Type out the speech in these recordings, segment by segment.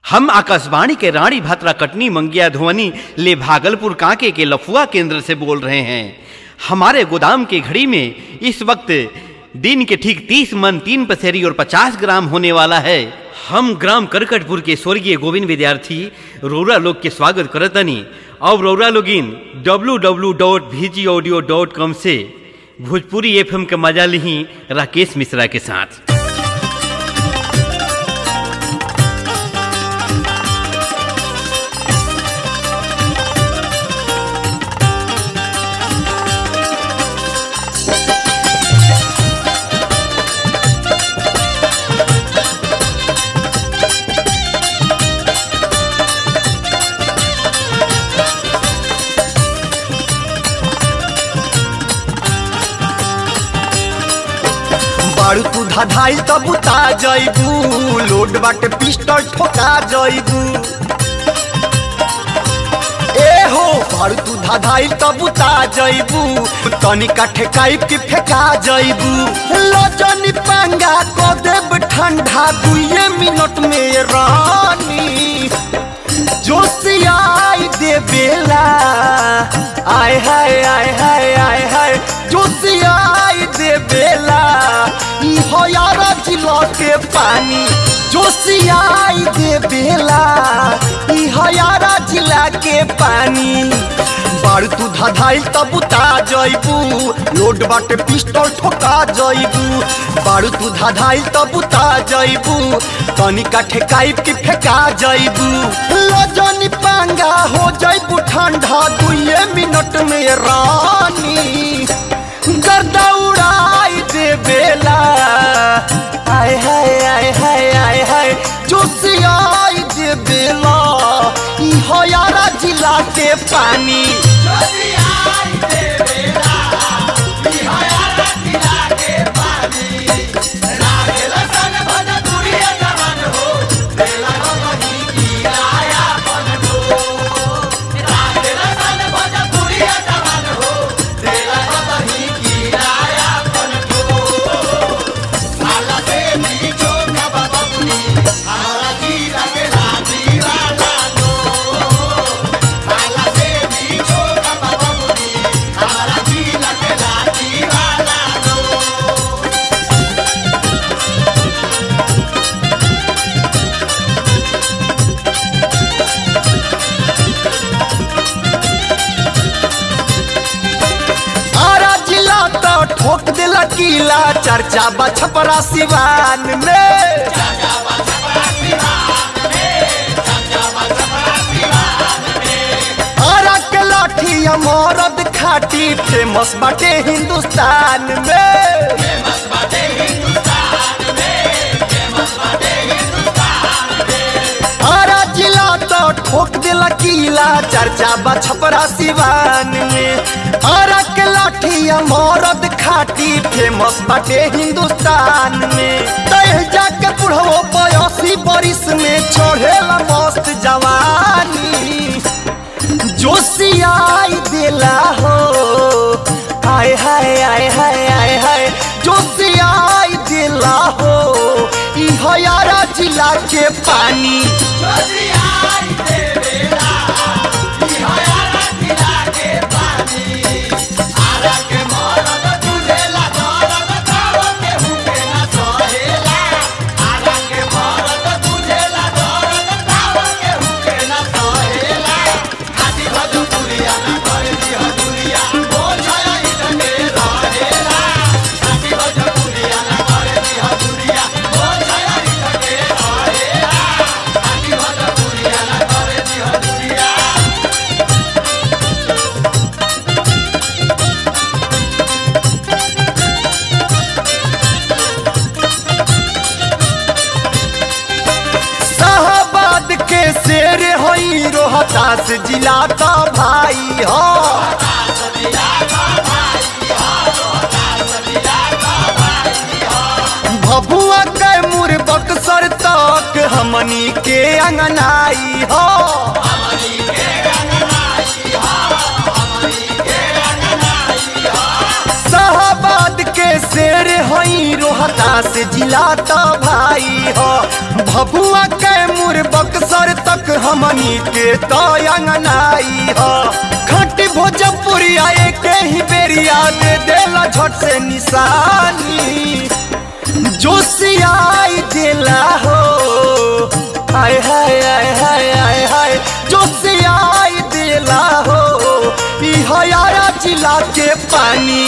हम आकाशवाणी के रानी भात्रा कटनी मंगिया धुवनी ले भागलपुर कांके के लफुआ केंद्र से बोल रहे हैं हमारे गोदाम की घड़ी में इस वक्त दिन के ठीक तीस मन तीन पसेरी और पचास ग्राम होने वाला है हम ग्राम करकटपुर के स्वर्गीय गोविंद विद्यार्थी रौरा लोग के स्वागत करतनी और रौरा लोगिन W W dot V G audio dot com से भोजपुरी एफ के मजा ली राकेश मिश्रा के साथ बारू तू धाधाइल तब उता जइबू लोड बाटे पिस्टल ठोका जइबू ए हो बारू तू धाधाइल तब उता जइबू तनी काठे काइप के फेंका जइबू लजनी पांगा को देब ठंडा दुए मिनट में रानी जोशियाई दे बेला आय हाय आय हाय आय हाय जोशियाई दे बेला ई हो यारा जिलो के पानी जोशियाई दे बेला ई हो यारा जिला के पानी बारू तू धाधाइल तब उता जइबू लोड बाटे पिस्टल ठोका जइबू बारू तू धाधाइल तब उता जइबू तनी काठे काइप के फेंका जइबू लजनी पांगा हो जइबू ठंडा दुए मिनट में रानी गर्दा उड़ाई दे बेला आय हाय आय हाय आय हाय जोशियाई दे बेला ई हो यारा जिला के पानी आरा जिला तो ठोक देला किला चर्चा बा छपरा सिवान में आरा के लाठी मरद खाटी फेमस बाटे हिंदुस्तान में आरा जिला तो ठोक देला किला चर्चा बा छपरा सिवान में आरा के लाठी मरद खाटी फेमस बाटे हिंदुस्तान में तह जाके बुढ़ो बयासी बरिस में चढ़ेला मस्त जवानी जोशियाई देला हो हाय हाय हाय हाय हाय हाय जोशियाई देला हो ई हयारा जिला के पानी शाहबाद के शेर होई रोहतास जिला का भाई हो भभुआ के मुर बक्सर तक हमनी के अंगनाई हो शाहबाद के शेर होई रोहतास जिला तो भाई हो भभुआ के मुर बक्सर हमनी के तो अंगनाई हो खट भोजपुरिया एक ही बेरिया दे देला झट से निशानी जोशियाई दिला हो हाय हाय हाय हाय हाय हाय जोशियाई दिला हो ई हयारा जिला के पानी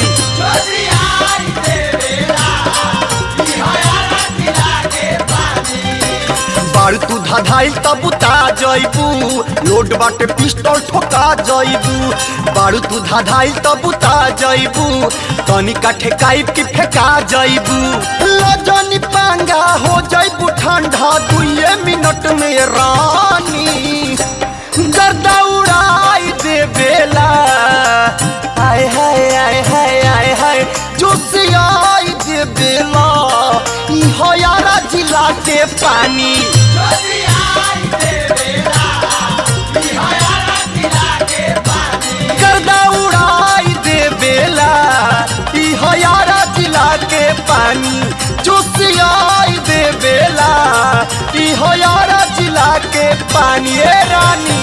बारू तू धधाइल तब उता जइबू लोड बाटे पिस्टल ठोका जइबू बारू तू धधाइल तब उता जइबू तनी का ठेकाई की फेंका जइबू लजनी पांगा हो जइबू ठंडा दुए मिनट में रानी गर्दा उड़ाई दे बेला हाय हाय हाय हाय हाय हाय जोशियाई दे बेला ई हो यारा जिला के पानी गर्दा उड़ाई दे बेला ई हो यारा जिला के पानी जोशियाई दे बेला ई हो यारा जिला के पानी ए रानी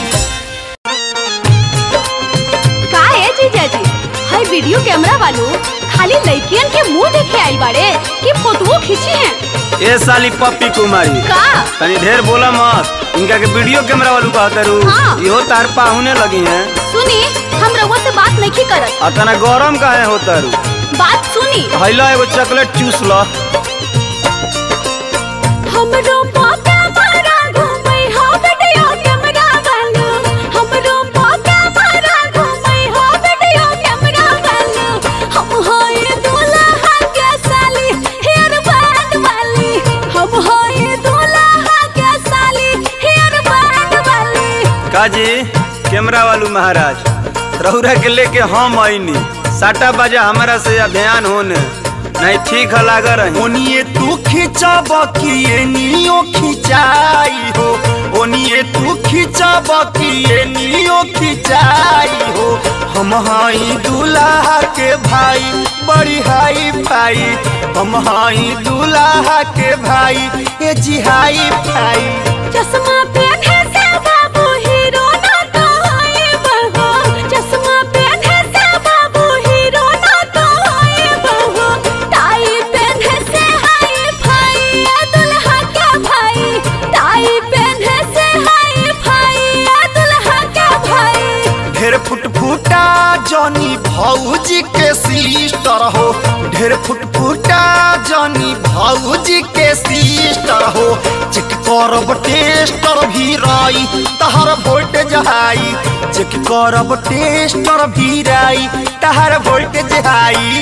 का है जीजाजी हाय वीडियो कैमरा वालों खाली लड़कियन के मुंह देखे आई बाड़े कि फोटो खींची हैं ए साली पप्पी कुमारी का तनी ढेर बोला मत इनका के वीडियो कैमरा वालू कहते रू हाँ। इहो तार पाहुने लगी हैं सुनी हम रउआ से बात नहीं करत आ तना गरम काहे होता रू बात सुनी हैला एगो चॉकलेट चूस ल हमरो पोता मारा घूमै हो वीडियो कैमरा वालो हमरो पोता मारा घूमै हो वीडियो कैमरा वालो हम होय दूल्हा के साली हेयर बैंड वाली हम होय दूल्हा के साली हेयर बैंड वाली काजी कैमरा वालू महाराज रहुरा के लेके हम आईनी साटा बाजा हमारा से ध्यान होने नहीं ठीक है लागा रही ओनिए तू खिंचब कि एनियो खिंचाई हो ओनिए तू खिंचब कि एनियो खिंचाई हो हम हई दूल्हा के भाई बड़ी हाई भाई हम हई दूल्हा के भाई ए जी हाई भाई चश्मा पहने से बाबू हीरो ना तो होए बहो चश्मा पहने से बाबू हीरो ना तो होए बहो टाई पहने से हाय भाई ये दुल्हा का भाई टाई पहने से हाय भाई ये दुल्हा का भाई ढेर फुट फुटा जनी भौजी के सिस्टर हो ढेर फुट फुटा जनी भौजी के सिस्टर हो चेक करब टेस्टर भी राई तहर वोल्टेज हाई चेक करब टेस्टर भी राई तहर वोल्टेज हाई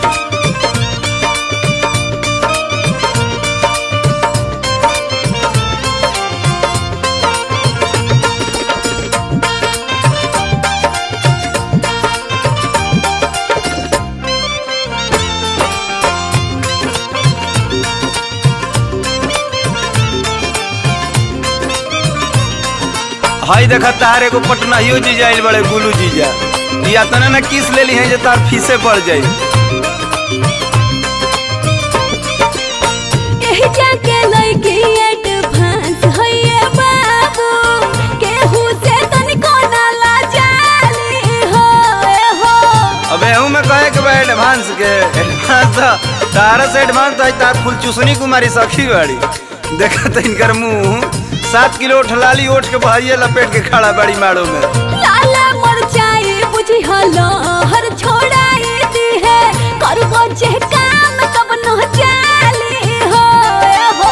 हई देखा तार एगो पटनाहियो जीजा आइल बड़े गुलू जीजा या तना ना किस लेली है जे तार फीसे पड़ जाई एही जाके लइकी एडवांस होइए बाबू केहू से तनिको ना लाजाली हो ए हो अबे हूँ मैं कहे के बा एडवांस के एडवांस तो तारा से एडवांस तो तार फुल चुसनी कुमारी सखी बाड़ी देखा तो इनकर मुंह सात किलो ठलाली ओठ के बहरिए लपेट के खड़ा बड़ी माड़ो में लाला मरचाई बुझी हलो हर छोड़ाई दी है करबो जे काम कब न जाली हो ए हो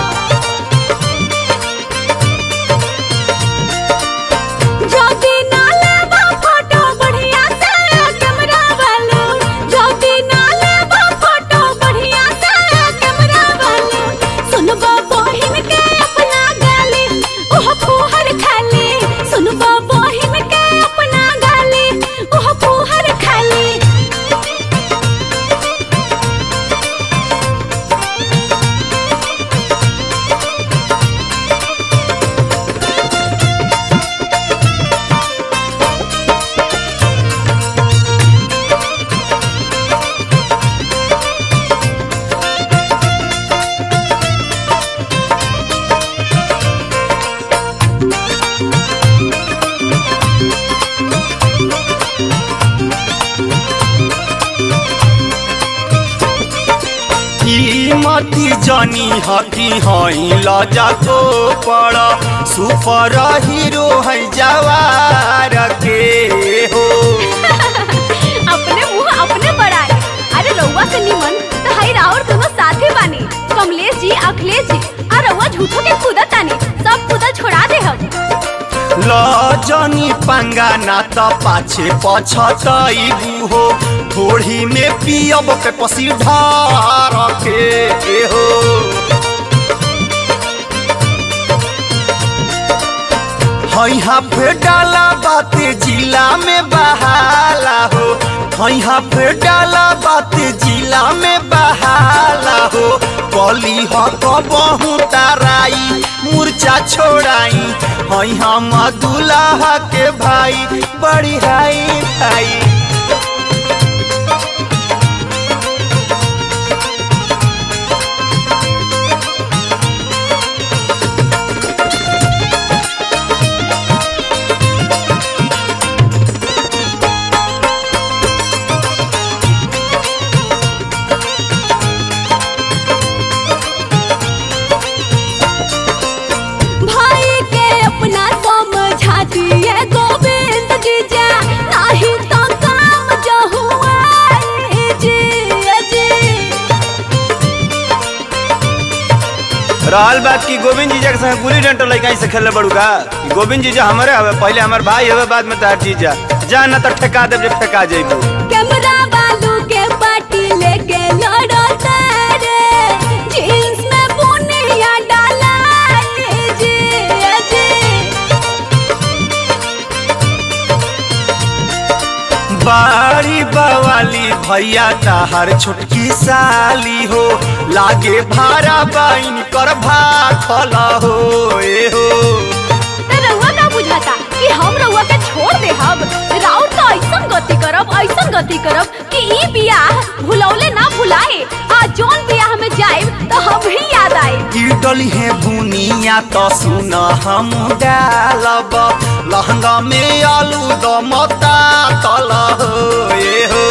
ज्योति नाले बा फोटो बढ़िया से कैमरा वालो ज्योति नाले बा फोटो बढ़िया से कैमरा वालो सुनबा बहिन के अपना गाली ओह फुहर खाली सुनबा बहिन के अपना गाली ओह फुहर खाली जनी हकी हई लजा को पड़ सुपर हीरो है जवार के हो अपने मुंह अपने बढ़ाए अरे रउआ से निमन तो हई राउर दोनों साथे बानी कमलेश जी अखिलेश जी आ रउआ झूठो के कूदत तानी सब कूदल छोड़ा दे हम लजनी पंगा ना त पाछे पछतैबू हो थोड़ी में पियब पे पसी ढार के हो हई हाफे डाला बाते जिला में बहाला हो हई हाफे डाला बाते जिला में बहाला हो कली ह कबहू ताराई मूर्छा छोड़ाई हई हम दुल्हा के भाई बड़ी हाई भाई भाई के अपना समझा दिए गोविंद जीजा नहीं तो काम जो हुआ जी जी रहल बात की गोविंद जीजा के संग गुली डंटो लइका से खेले बड़ू का कि गोविंद जीजा हमारे हवे पहले हमार भाई हवे बाद में तार जीजा जा ना तो ठेका देब जब ठेका जइबू कैमरा बालू के पार्टी लेके लड़ो तारे जींस में बुनिया डाला जी जी बारी बवाली भैया ताहर छोटकी साली हो लागे भारा बाइन कर भाखल हो ए हो तो रउआ का बुझाता कि हम रउआ के छोड़ दे हम राउर तो ऐसन गति करब ऐसन गति करब कि ई बियाह भुलौले ना भुलाए आ जोन बियाह में जाएब तो हम ही याद आए कीटली है बुनिया तो सुन हम डालब लहंगा में आलू दमता तल हो ए हो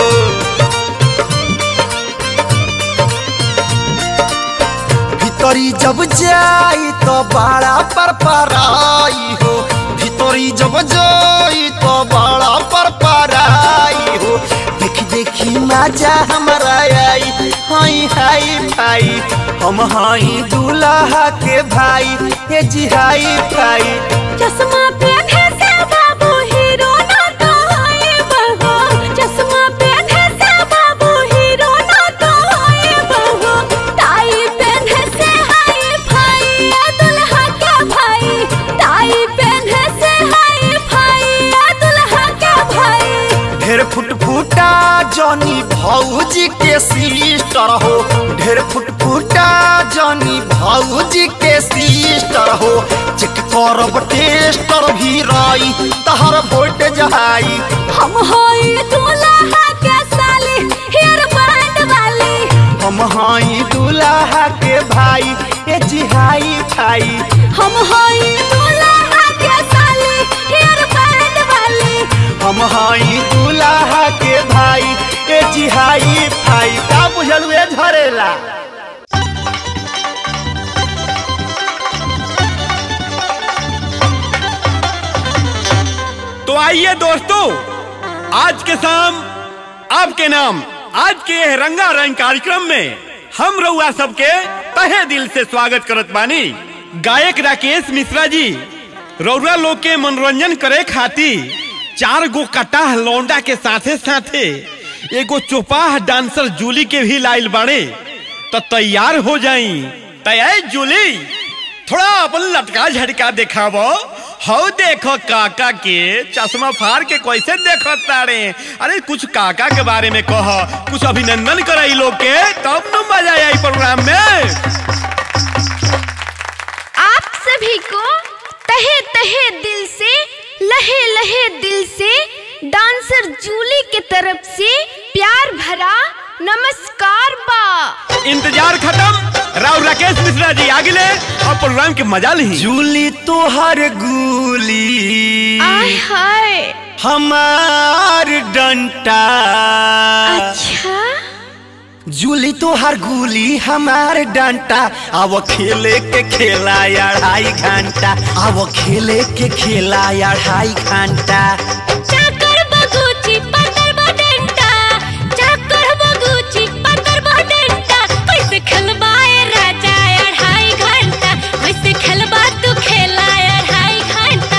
भीतरी जब जाई तो बड़ा पर पराई हो भीतरी जब जाई तो बड़ा पर पराई हो देखी देखी मजा हमारा आई हाई हाई भाई हम हाई दूल्हा के भाई ये जी हाई भाई चश्मा पहने से बाबू हीरो ना तो होए बहो चश्मा पहने से बाबू हीरो ना तो होए बहो टाई पहने से हाय भाई या दुल्हा का भाई टाई पहने से हाय भाई या दुल्हा का भाई ढेर फुट फुटा जनी भौजी के सिस्टर हो ढेर फुट फुटा जनी भौजी के सिस्टर हो चेक करब टेस्टर भी रही तहर वोट जहाई हम होए दुल्हा के साली हेयर बैंड वाली हम हाई दूल्हा के भाई ए जिहाई खाई हम होए दुल्हा के साली हेयर बैंड वाली हम हाई दूल्हा के भाई ए जिहाई भाई का बुझल हुए झरेला तो आइए दोस्तों आज के शाम आपके नाम आज के यह रंगारंग कार्यक्रम में हम रउआ सबके तहे दिल से स्वागत करत बानी गायक राकेश मिश्रा जी रउरा लोग के मनोरंजन करे खातिर चार गो कटाह लौंडा के साथे साथे एगो चौपाह डांसर जूली के भी लाइल बाड़े तो तैयार हो जाई तैयार जूली थोड़ा अपन लटका झटका दिखावो हो देखो काका के चश्मा फाड़ के कैसे देखो तारे अरे कुछ काका के बारे में कह कुछ अभिनंदन कराई लोग के तब न मजा आई प्रोग्राम में आप सभी को तहे तहे दिल से लहे लहे दिल से डांसर जूली के तरफ से प्यार भरा नमस्कार बा इंतजार खत्म राव राकेश मिश्रा जी आगे ले और प्रोग्राम के मजा ली जूली तोहर गुली आय हाय हमार डंटा अच्छा जूली तोहार गुली हमार डंटा अब खेले के खेला अढ़ाई घंटा अब खेले के खेला अढ़ाई घंटा चाकर बगुची पतर बडंटा चाकर बगुची पतर बडंटा कैसे खेलबाए राजा अढ़ाई घंटा कैसे खेलबा तू खेला अढ़ाई घंटा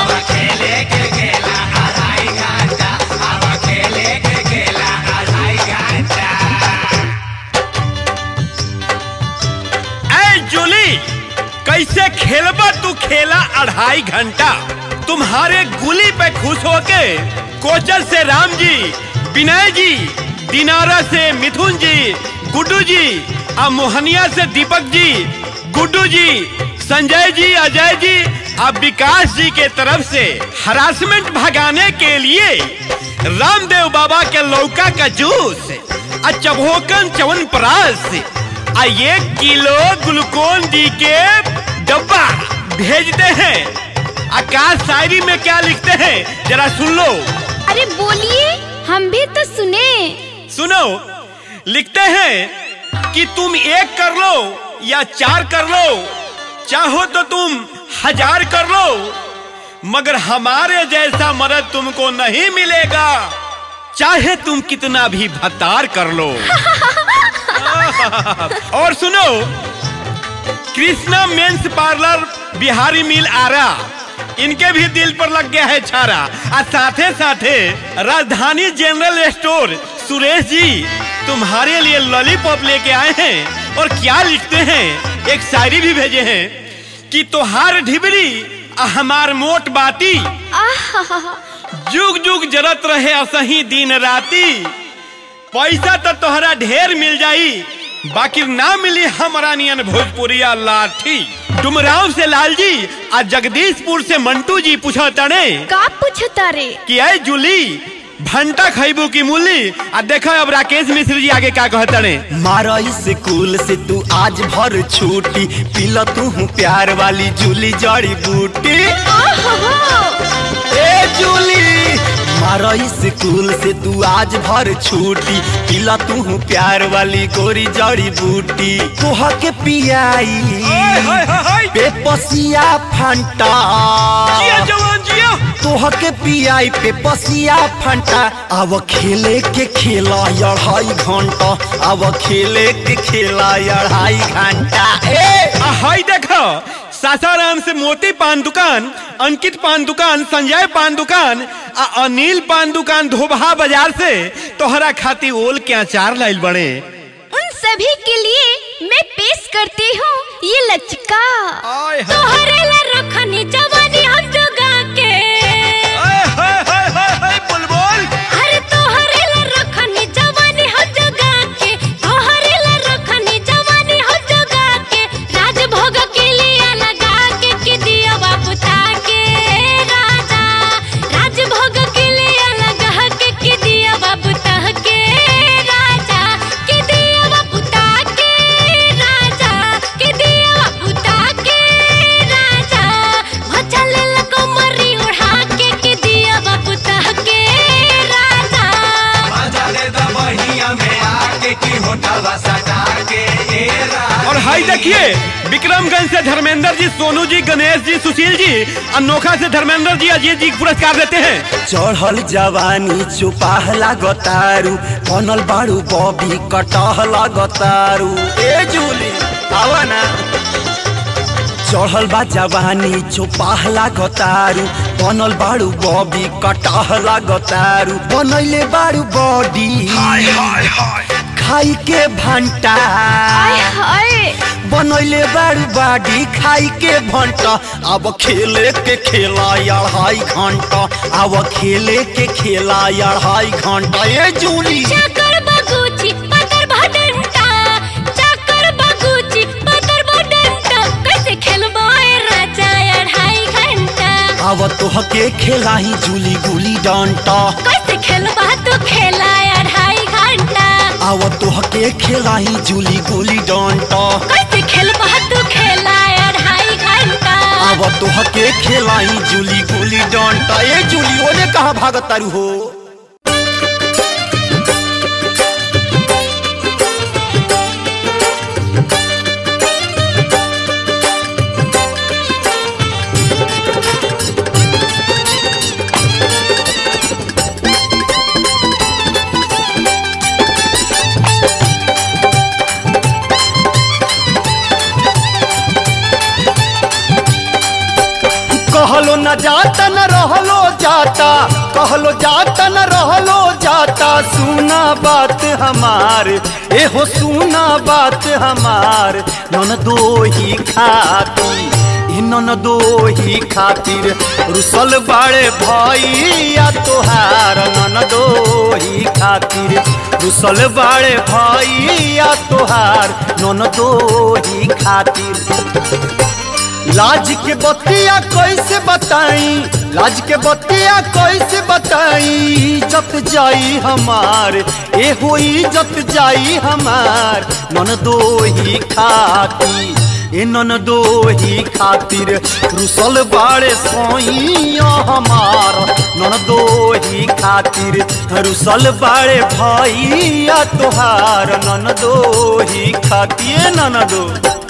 ऐ जूली कैसे खेलबा तू खेला अढ़ाई घंटा तुम्हारे गुली पे खुश होके कोचर से राम जी विनय जी दिनारा से मिथुन जी गुड्डू जी और मोहनिया से दीपक जी गुड्डू जी संजय जी अजय जी और विकास जी के तरफ से हरासमेंट भगाने के लिए रामदेव बाबा के लौका का जूस और चबोकन चवन प्रास आ एक किलो ग्लूकोन डी के डब्बा भेजते हैं आकाश शायरी में क्या लिखते हैं जरा सुन लो अरे बोलिए हम भी तो सुने सुनो लिखते हैं कि तुम एक कर लो या चार कर लो चाहो तो तुम हजार कर लो मगर हमारे जैसा मर्द तुमको नहीं मिलेगा चाहे तुम कितना भी भतार कर लो और सुनो कृष्णा मेंस पार्लर बिहारी मिल आरा इनके भी दिल पर लग गया है छारा और साथे साथे राजधानी जनरल स्टोर सुरेश जी तुम्हारे लिए लॉलीपॉप लेके आए हैं और क्या लिखते हैं एक शायरी भी भेजे हैं कि तोहार ढिबरी आ हमार मोट बाती जुग जुग जरत रहे असही दिन राती पैसा तो तोहरा ढेर मिल जाई बाकी ना मिली हमारा नियन भोजपुरिया लाठी डुमराव से लालजी आ जगदीशपुर से मंटू जी पूछा तड़े का पूछता रे कि ऐ जूली भंटा खैबू की मूली आ देखो अब राकेश मिश्र जी आगे क्या कहतड़े मारा स्कूल से तू आज भर छुट्टी पीला तू प्यार वाली जूली जड़ी बूटी ए जूली मारा स्कूल से तू आज भर छुट्टी पीला तू प्यार वाली गोरी जड़ी बूटी तोहा के पियाई बेपसिया फंटा जिया जवान जिया तोह के पियाई पे पसिया फंटा अब खेले के खेला अढ़ाई घंटा अब खेले के खेला अढ़ाई घंटा ए आ हाय देखो सासाराम से मोती पान दुकान अंकित पान दुकान संजय पान दुकान आ अनिल पान दुकान धोबहा बाजार से तोहरा खाती ओल के अचार लाइल बड़े उन सभी के लिए मैं पेश करती हूँ ये लचका आय हाय तोहरे ला रखनी जवानी हम जोगा के हाय हाय हाय हाय हाय बुलबुल अरे तोहरे ला रखनी जवानी हम जोगा के तोहरे ला रखनी जवानी हम जोगा के राजभोग के लिए लगा के कि दिया बाबू ताके राजा राजभोग के लिए लगा के कि दिया बाबू ताके राजा कि दिया बाबू ताके राजा कि दिया बाबू ताके राजा भचल लको मरी उड़ा के कि दिया बाबू ताके राजा और हाय देखिए विक्रमगंज से धर्मेंद्र जी सोनू जी गणेश जी सुशील जी अनोखा से धर्मेंद्र जी अजीत जी पुरस्कार देते हैं चढ़ल जवानी चुपाह लागतारू बनल बाड़ू बॉबी कटह लागतारू ए जूली आवा ना चढ़ल बा जवानी चुपाह लागतारू बनल बाड़ू बॉबी कटह लागतारू बनैले बाड़ू बॉडी खाई के भंटा हाय हाय बनैले बारू बाडी खाई के भंटा अब खेले के खेला अढ़ाई घंटा अब खेले के खेला अढ़ाई घंटा ये जूली चाकर बगुची पतर भडंटा चाकर बगुची पतर भडंटा कैसे खेलबाए राजा अढ़ाई घंटा अब तोह के खेला ही जूली गुली डंटा कैसे खेलबा तू खेला अढ़ाई घंटा अब तोह के खेला ही जूली गुली डंटा कैसे खेलबा तू खेला अढ़ाई घंटा अब तोह के खेला ही जूली गुली डंटा ये जूली ओने कहा भागत तारू हो कहलो न जाता न रहलो जाता कहलो जाता न रहलो जाता सुना बात हमार ए हो सुना बात हमार नन दो ही खाती ए नन दो ही खातिर रुसल बाड़े भैया तोहार नन दो ही खातिर रुसल बाड़े भैया तोहार नन दो ही खातिर लाज के बतिया कैसे बताई लाज के बतिया कैसे बताई इज्जत जाई हमार ए हो इज्जत जाई हमार नन दो ही खाती ए नन दो ही खातिर रुसल बाड़े सोइया हमार नन दो ही खातिर रुसल बाड़े भैया तोहार नन दो ही खातिर नन दो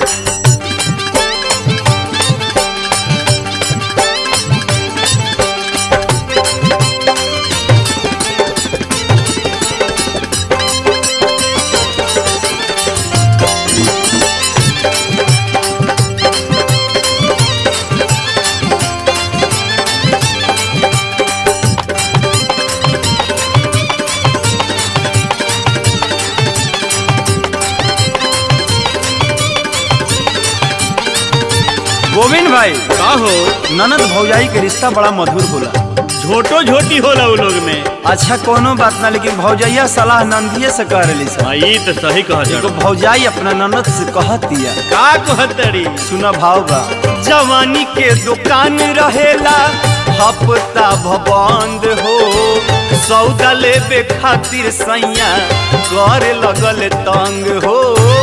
गोविंद भाई का हो ननद भौजाई के रिश्ता बड़ा मधुर होला झोटो झोटी होला उ लोग में अच्छा कोनो बात ना लेकिन भौजैया सलाह नंदिये से कर रही सब हाँ ये तो सही कह एगो भौजाई अपना ननद से कहतिया का कहतड़ी सुना भाव बा जवानी के दुकान रहेला हफ्ता भबंद हो सौदा लेबे खातिर सैया कर लगल तंग हो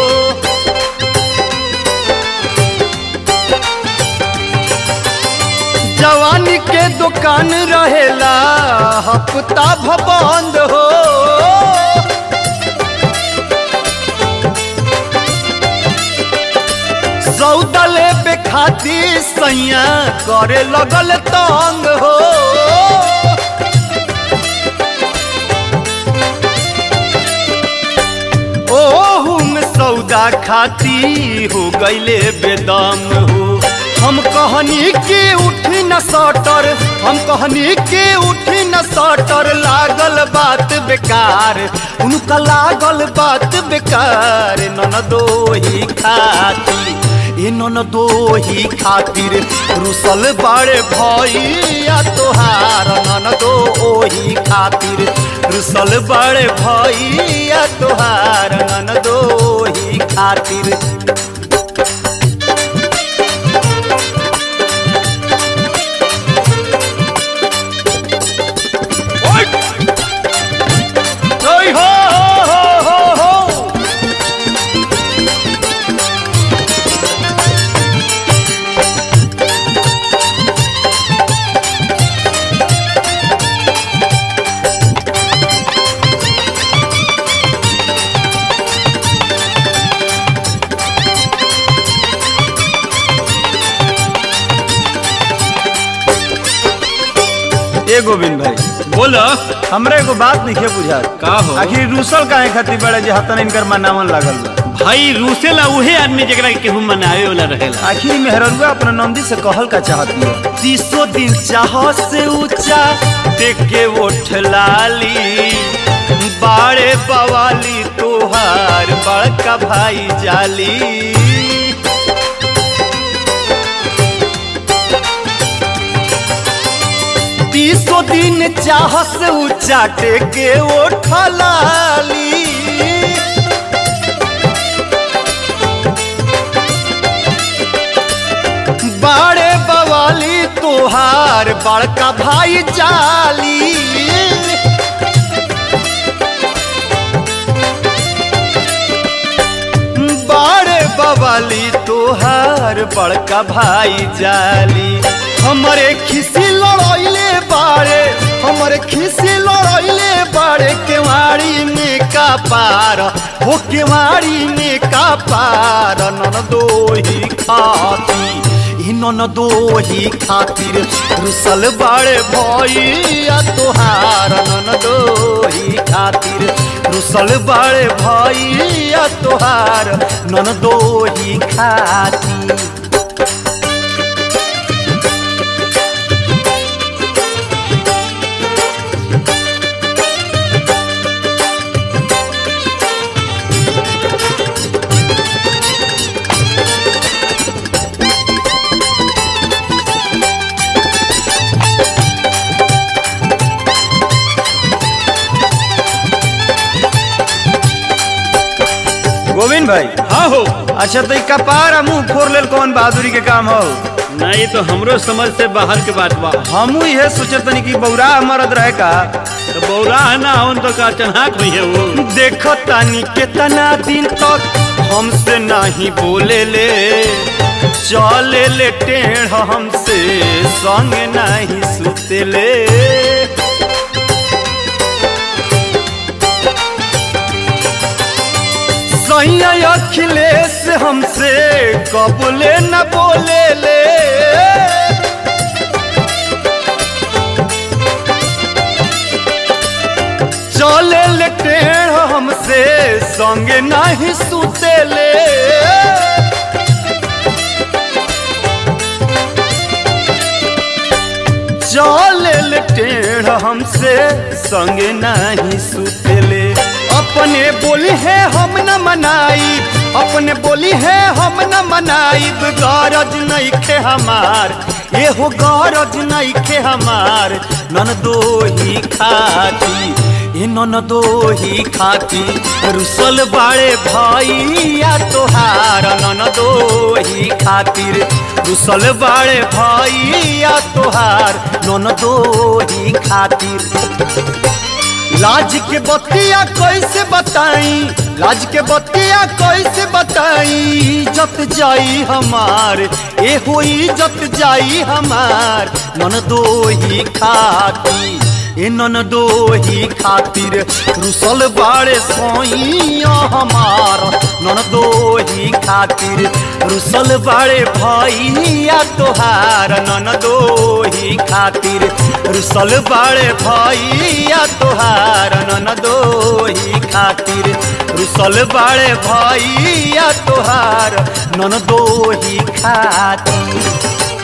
जवानी के दुकान रहेला हफ्ता भबंद हो सौदा लेबे खातिर सैया करे लगल तंग हो ओहू में सौदा खाती हो गईले बेदम हो हम कहनी के उठी न सटर हम कहनी के उठी न सटर लागल बात बेकार उनका लागल बात बेकार नन दो ही खाती ए नन दो ही खातिर रुसल बड़े भैया तोहार नन दो ओही खातिर रुसल बड़े भैया तोहार नन दो ही खातिर ओय हो हो हो हो हो ए गोविंद भाई बोलो हमरा एगो बात नहीं बुझा का हो? आखिर रूसल काहे खातिर बड़े जे हतन इनकर मनावन लागल बा भाई रूसेला उहे आदमी जकरा के केहू मनावे वाला रहेला आखिर मेहररुआ अपना नंदी से कहल का चाहती है तीसो दिन चाह से ऊंचा देख के उठ लाली बाड़े बवाली तोहार बड़का भाई जाली तीसो दिन चाह से ऊंचा टेके उठ लाली बाड़े बवाली तोहार बड़का भाई जाली बाड़े बवाली तोहार बड़का भाई जाली हमरे खिसी लड़ैले बाड़े हमरे खिसी लड़ैले बाड़े केवाड़ी में का पार हो केवाड़ी में का पार नन दो ही खाती ई नन दो ही खातिर रुसल बाड़े भैया तोहार नन दो ही खातिर रुसल बाड़े भैया तोहार नन दो ही खातिर भाई हाँ हो अच्छा तो ई कपार आ मुंह फोड़ लेल कौन बहादुरी के काम हो ना ये तो हमरो समझ से बाहर के बात बा हमू इहे सोचत तनी कि बौरा मरद रहे का तो बौरा है ना होन तो का चन्हाक हुई है वो देखो तानी कितना दिन तक हमसे नहीं बोले ले चले ले टेढ़ हमसे संग नहीं सुते ले सैया अखिलेश हमसे कबूले न बोले ले चले ले टेढ़ हमसे संग नहीं सुते ले चले ले टेढ़ हमसे संग नहीं सुते ले अपने बोली है हम न मनाई अपने बोली है हम न मनाई गरज नहीं खे हमार ये हो गरज नहीं खे हमार नन दो ही खाती ए नन दो ही खाती रुसल बाड़े भैया तोहार नन दो ही खातिर रुसल बाड़े भैया तोहार नन दो ही खातिर लाज के बतिया कैसे बताई लाज के बतिया कैसे बताई जत जाई हमार ए होई जत जाई हमार नन दो ही खाती ए नन दो ही खातिर रुसल बाड़े सोइया हमार नन दो ही खातिर रुसल बाड़े भैया तोहार नन दो ही खातिर रुसल बाड़े भैया तोहार नन दो ही खातिर रुसल बाड़े भैया तोहार नन दो ही खातिर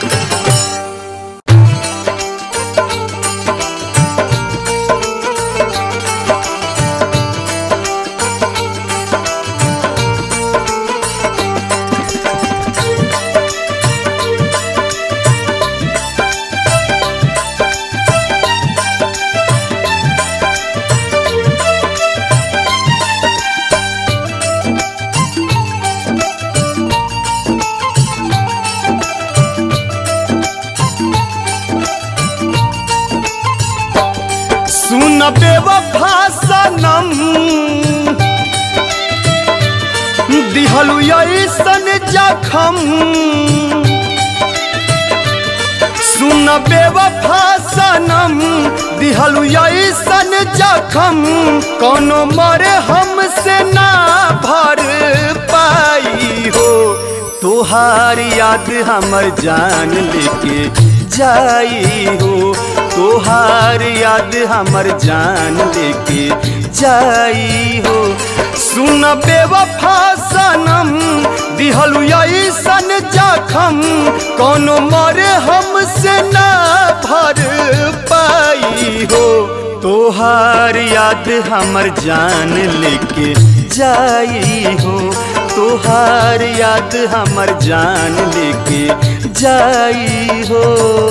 सुन बेवफा सनम दिहलु ऐसन जखम सुन बेवफा सनम दिहलु ऐसन जखम कोनो मरे हमसे ना भर पाई हो तोहार याद हमर जान लेके जाई हो तोहार याद हमर जान लेके जाई हो सुन बेवफा सनम दिहलु ऐसन जखम कोनो मरे हमसे ना भर पाई हो तोहार याद हमर जान लेके जाई हो तोहार याद हमर जान लेके जाई हो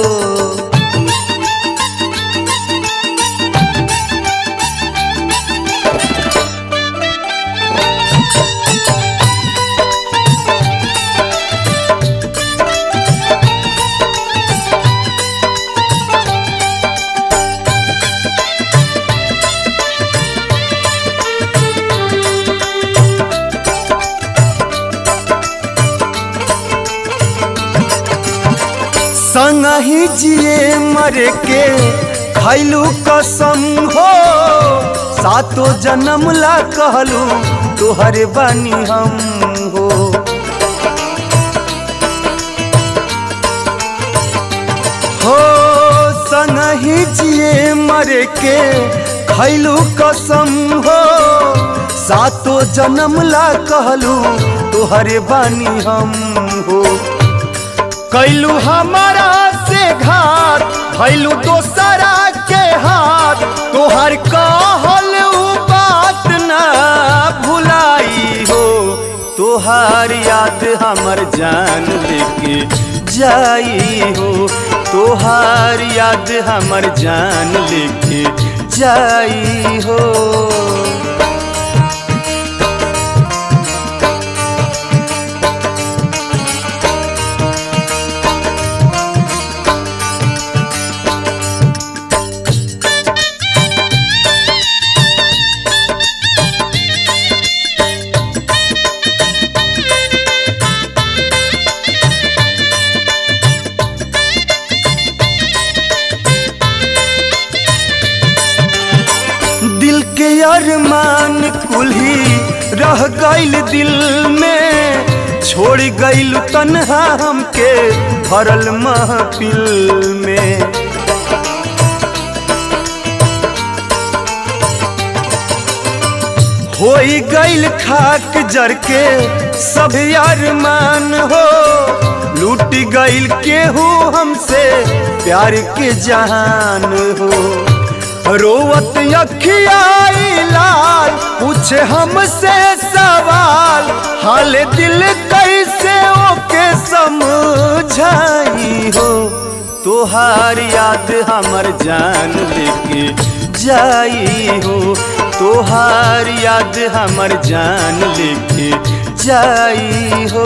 संगही जिए मर के खैलू कसम हो सातो जन्म ला कहलू तोहर बानी हम हो हो संगही जिए मर के खैलू कसम हो सातो जन्म ला कहलू तोहर बानी हम हो कैलू हमारा से घात भैलू दोसरा के हाथ तोहर कहल उ बात ना भुलाई हो तोहार याद हमर जान लेके जाई हो तोहार याद हमर जान लेके जाई हो अरमान कुल्ही रह गइल दिल में छोड़ गइल तन्हा हमके भरल महफिल में होई गइल खाक जर के सब अरमान हो लूट गइल केहू हमसे प्यार के जहान हो रोवत अखियाई लाल पूछे हमसे सवाल हाल दिल कैसे ओके समझाई हो तोहार याद हमर जान लेके जाई हो तोहार याद हमर जान लेके जाई हो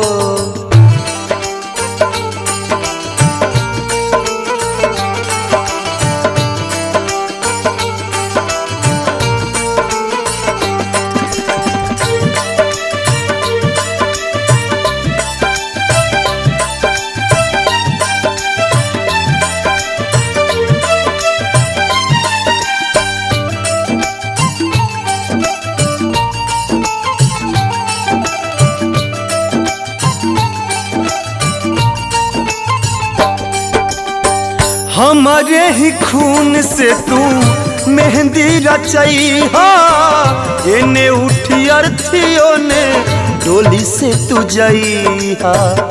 हमारे ही खून से तू मेहंदी रचई हा एने उठी अर्थियों ने डोली से तू जई हा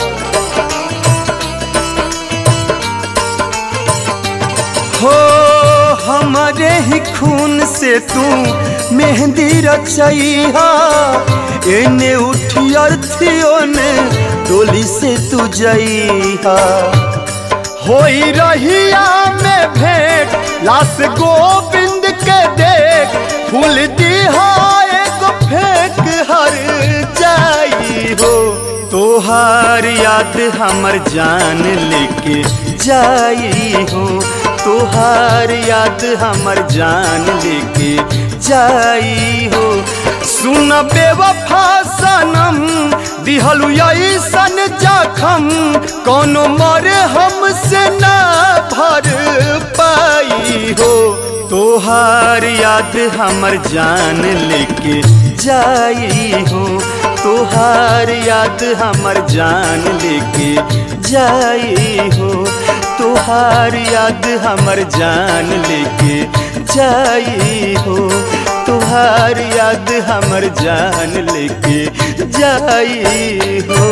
हो हमारे ही खून से तू मेहंदी रचई हा एने उठी अर्थियों ने डोली से तू जई हा होई रहिया में भेंट लाश गोविंद के देख फूल दिहाए को फेंक हर जाई हो तोहार याद हमर जान लेके जाई हो तोहार याद हमर जान लेके जाई हो सुन बेवफा सनम दिहलु ऐसन जखम कोनो मरे हमसे ना भर पाई हो तोहार याद हमर जान लेके जाई हो तोहार याद हमर जान लेके जाई हो तोहार याद हमर जान लेके जाई हो तोहार याद हमर जान लेके जाई हो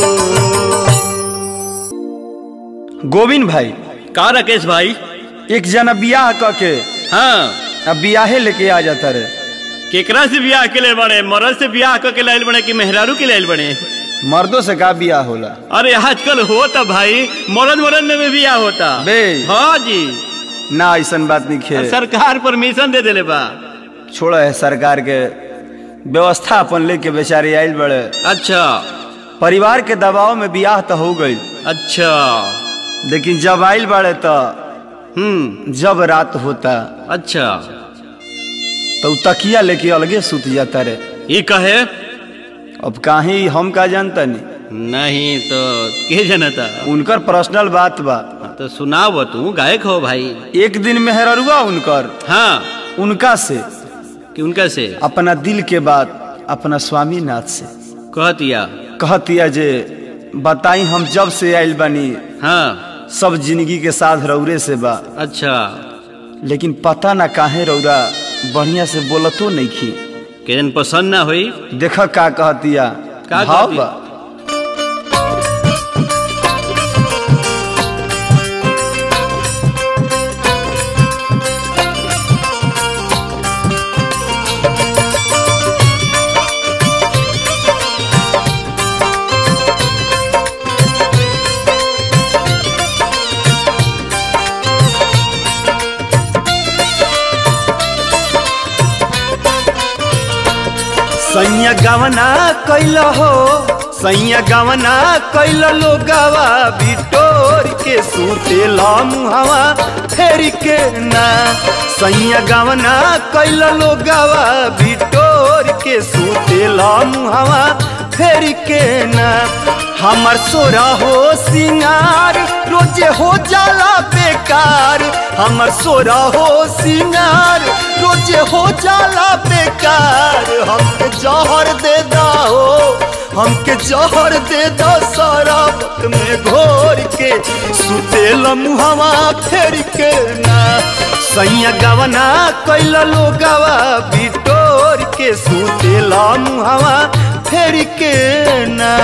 गोविंद भाई का राकेश भाई एक जना बियाह क के हाँ अब बियाहे लेके आ जाता रे केकरा से बियाह के लिए बड़े मरद से बियाह करके लाइल बने कि मेहरारू के लाइल बने मर्दों से का बियाह होला अरे आजकल होता भाई मरद मरद में भी बियाह होता बे। हाँ जी ना ऐसन बात नहीं खे सरकार परमिशन दे देले बा छोड़ा है सरकार के व्यवस्था अपन लेके बेचारे आयल बड़े अच्छा परिवार के दबाव में बियाह तो हो गई अच्छा लेकिन जब आयल बड़े तो हम्म जब रात होता अच्छा तो उ तकिया लेके अलगे सुत जाता रे ये कहे अब काहे हम का जानता नहीं नहीं तो के जनता उनकर पर्सनल बात बा तो सुनाओ तू गायक हो भाई एक दिन मेहररुआ उनकर हाँ उनका से कि उनका से अपना दिल के बात अपना स्वामी नाथ से कह दिया कहतिया जे बताई हम जब से आयल बानी हाँ सब जिंदगी के साथ रौरे से बा अच्छा लेकिन पता ना काहे रौरा बढ़िया से बोलतो नहीं खी के जन पसंद ना हुई देख का कहतिया का भाव कहतिया? बा सैया गवना कैल हो सैया गवना कैल लोगवा बिटोर के सुतेला मुहवा फेर के ना सैया गवना कैल लोगवा बिटोर के सुतेला मुहवा फेर के ना हमर सोरा हो सिंगार रोजे हो जाला बेकार हमर सोरा हो सिंगार रोजे हो जाला बेकार हमके जहर दे दो हमके जहर दे दो शराब में घोर के सुतेल मुहवा फेर के ना सैया गवना कैल लोगवा बिटोर के सुतेला मुहवा फेर के ना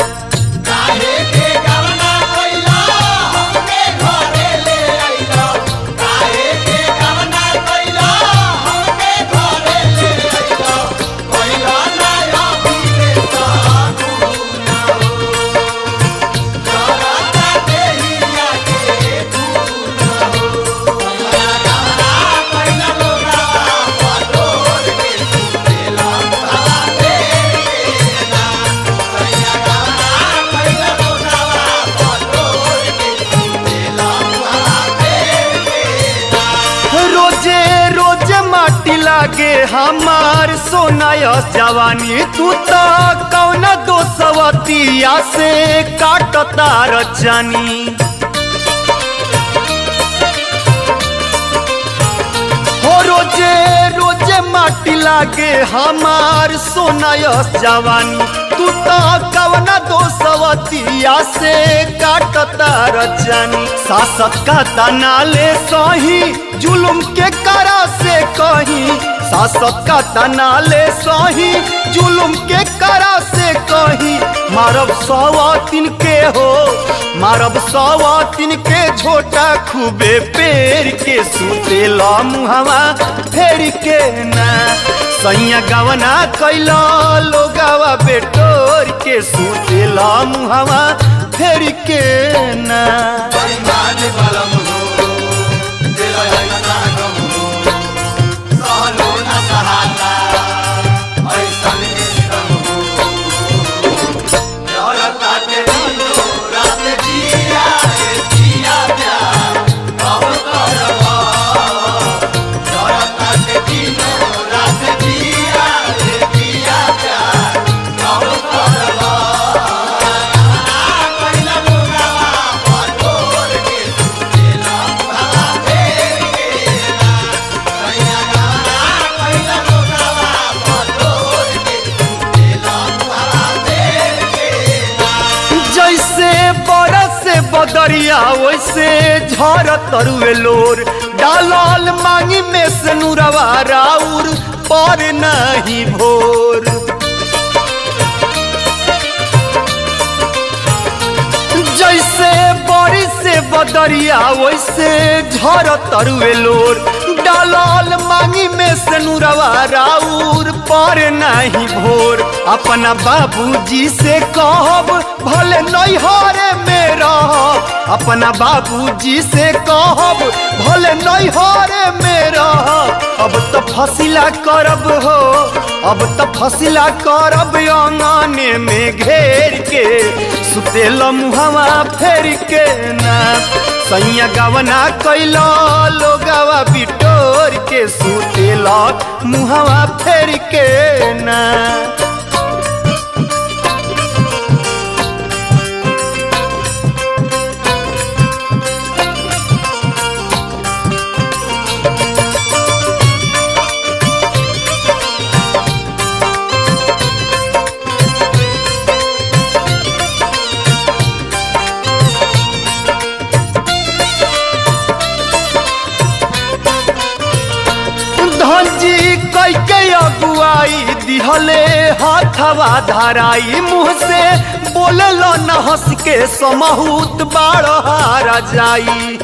रोजे रोजे माटी लागे हमार सोनाय जवानी तू तो कौन दोसवतिया से काटता रचानी हो रोजे रोजे माटी लागे हमार सोनाय जवानी तू तो कवना दोसवतिया से काटता रचानी सासत का तनाले सही जुलुम के करा से कहीं सासत का तनाले सही जुलुम के करा से कहीं मारब सवातिन के हो मारब सवातिन के झोटा खूबे पेड़ के सुतेला मुहवा फेर के ना सैया गवना कैला लोगावा बेटोर के सुतेला मुहवा फेर के ना जैसे बरस से बदरिया वैसे झर तरुए लोर डालल मांगी में से नुरवा राउर पर नहीं भोर जैसे बारिश से बदरिया वैसे झर तरुए लोर डालल मांगी में से नुरवा राउर पर नहीं भोर अपना बाबूजी से कहब भले नैहरे में रह अपना बाबूजी से कहब भले नैहरे में रह अब तो फसिला करब हो अब तो फसिला करब अंगने में घेर के सुतेल मुहवा फेर के ना सैया गवना कैला लोगवा बिटोर के सुतेला मुहवा फेर के ना धनजी कैके अगुआई दिहले हाथवा धराई मुँह से बोलल न हंस के समहूत बारहारा जाई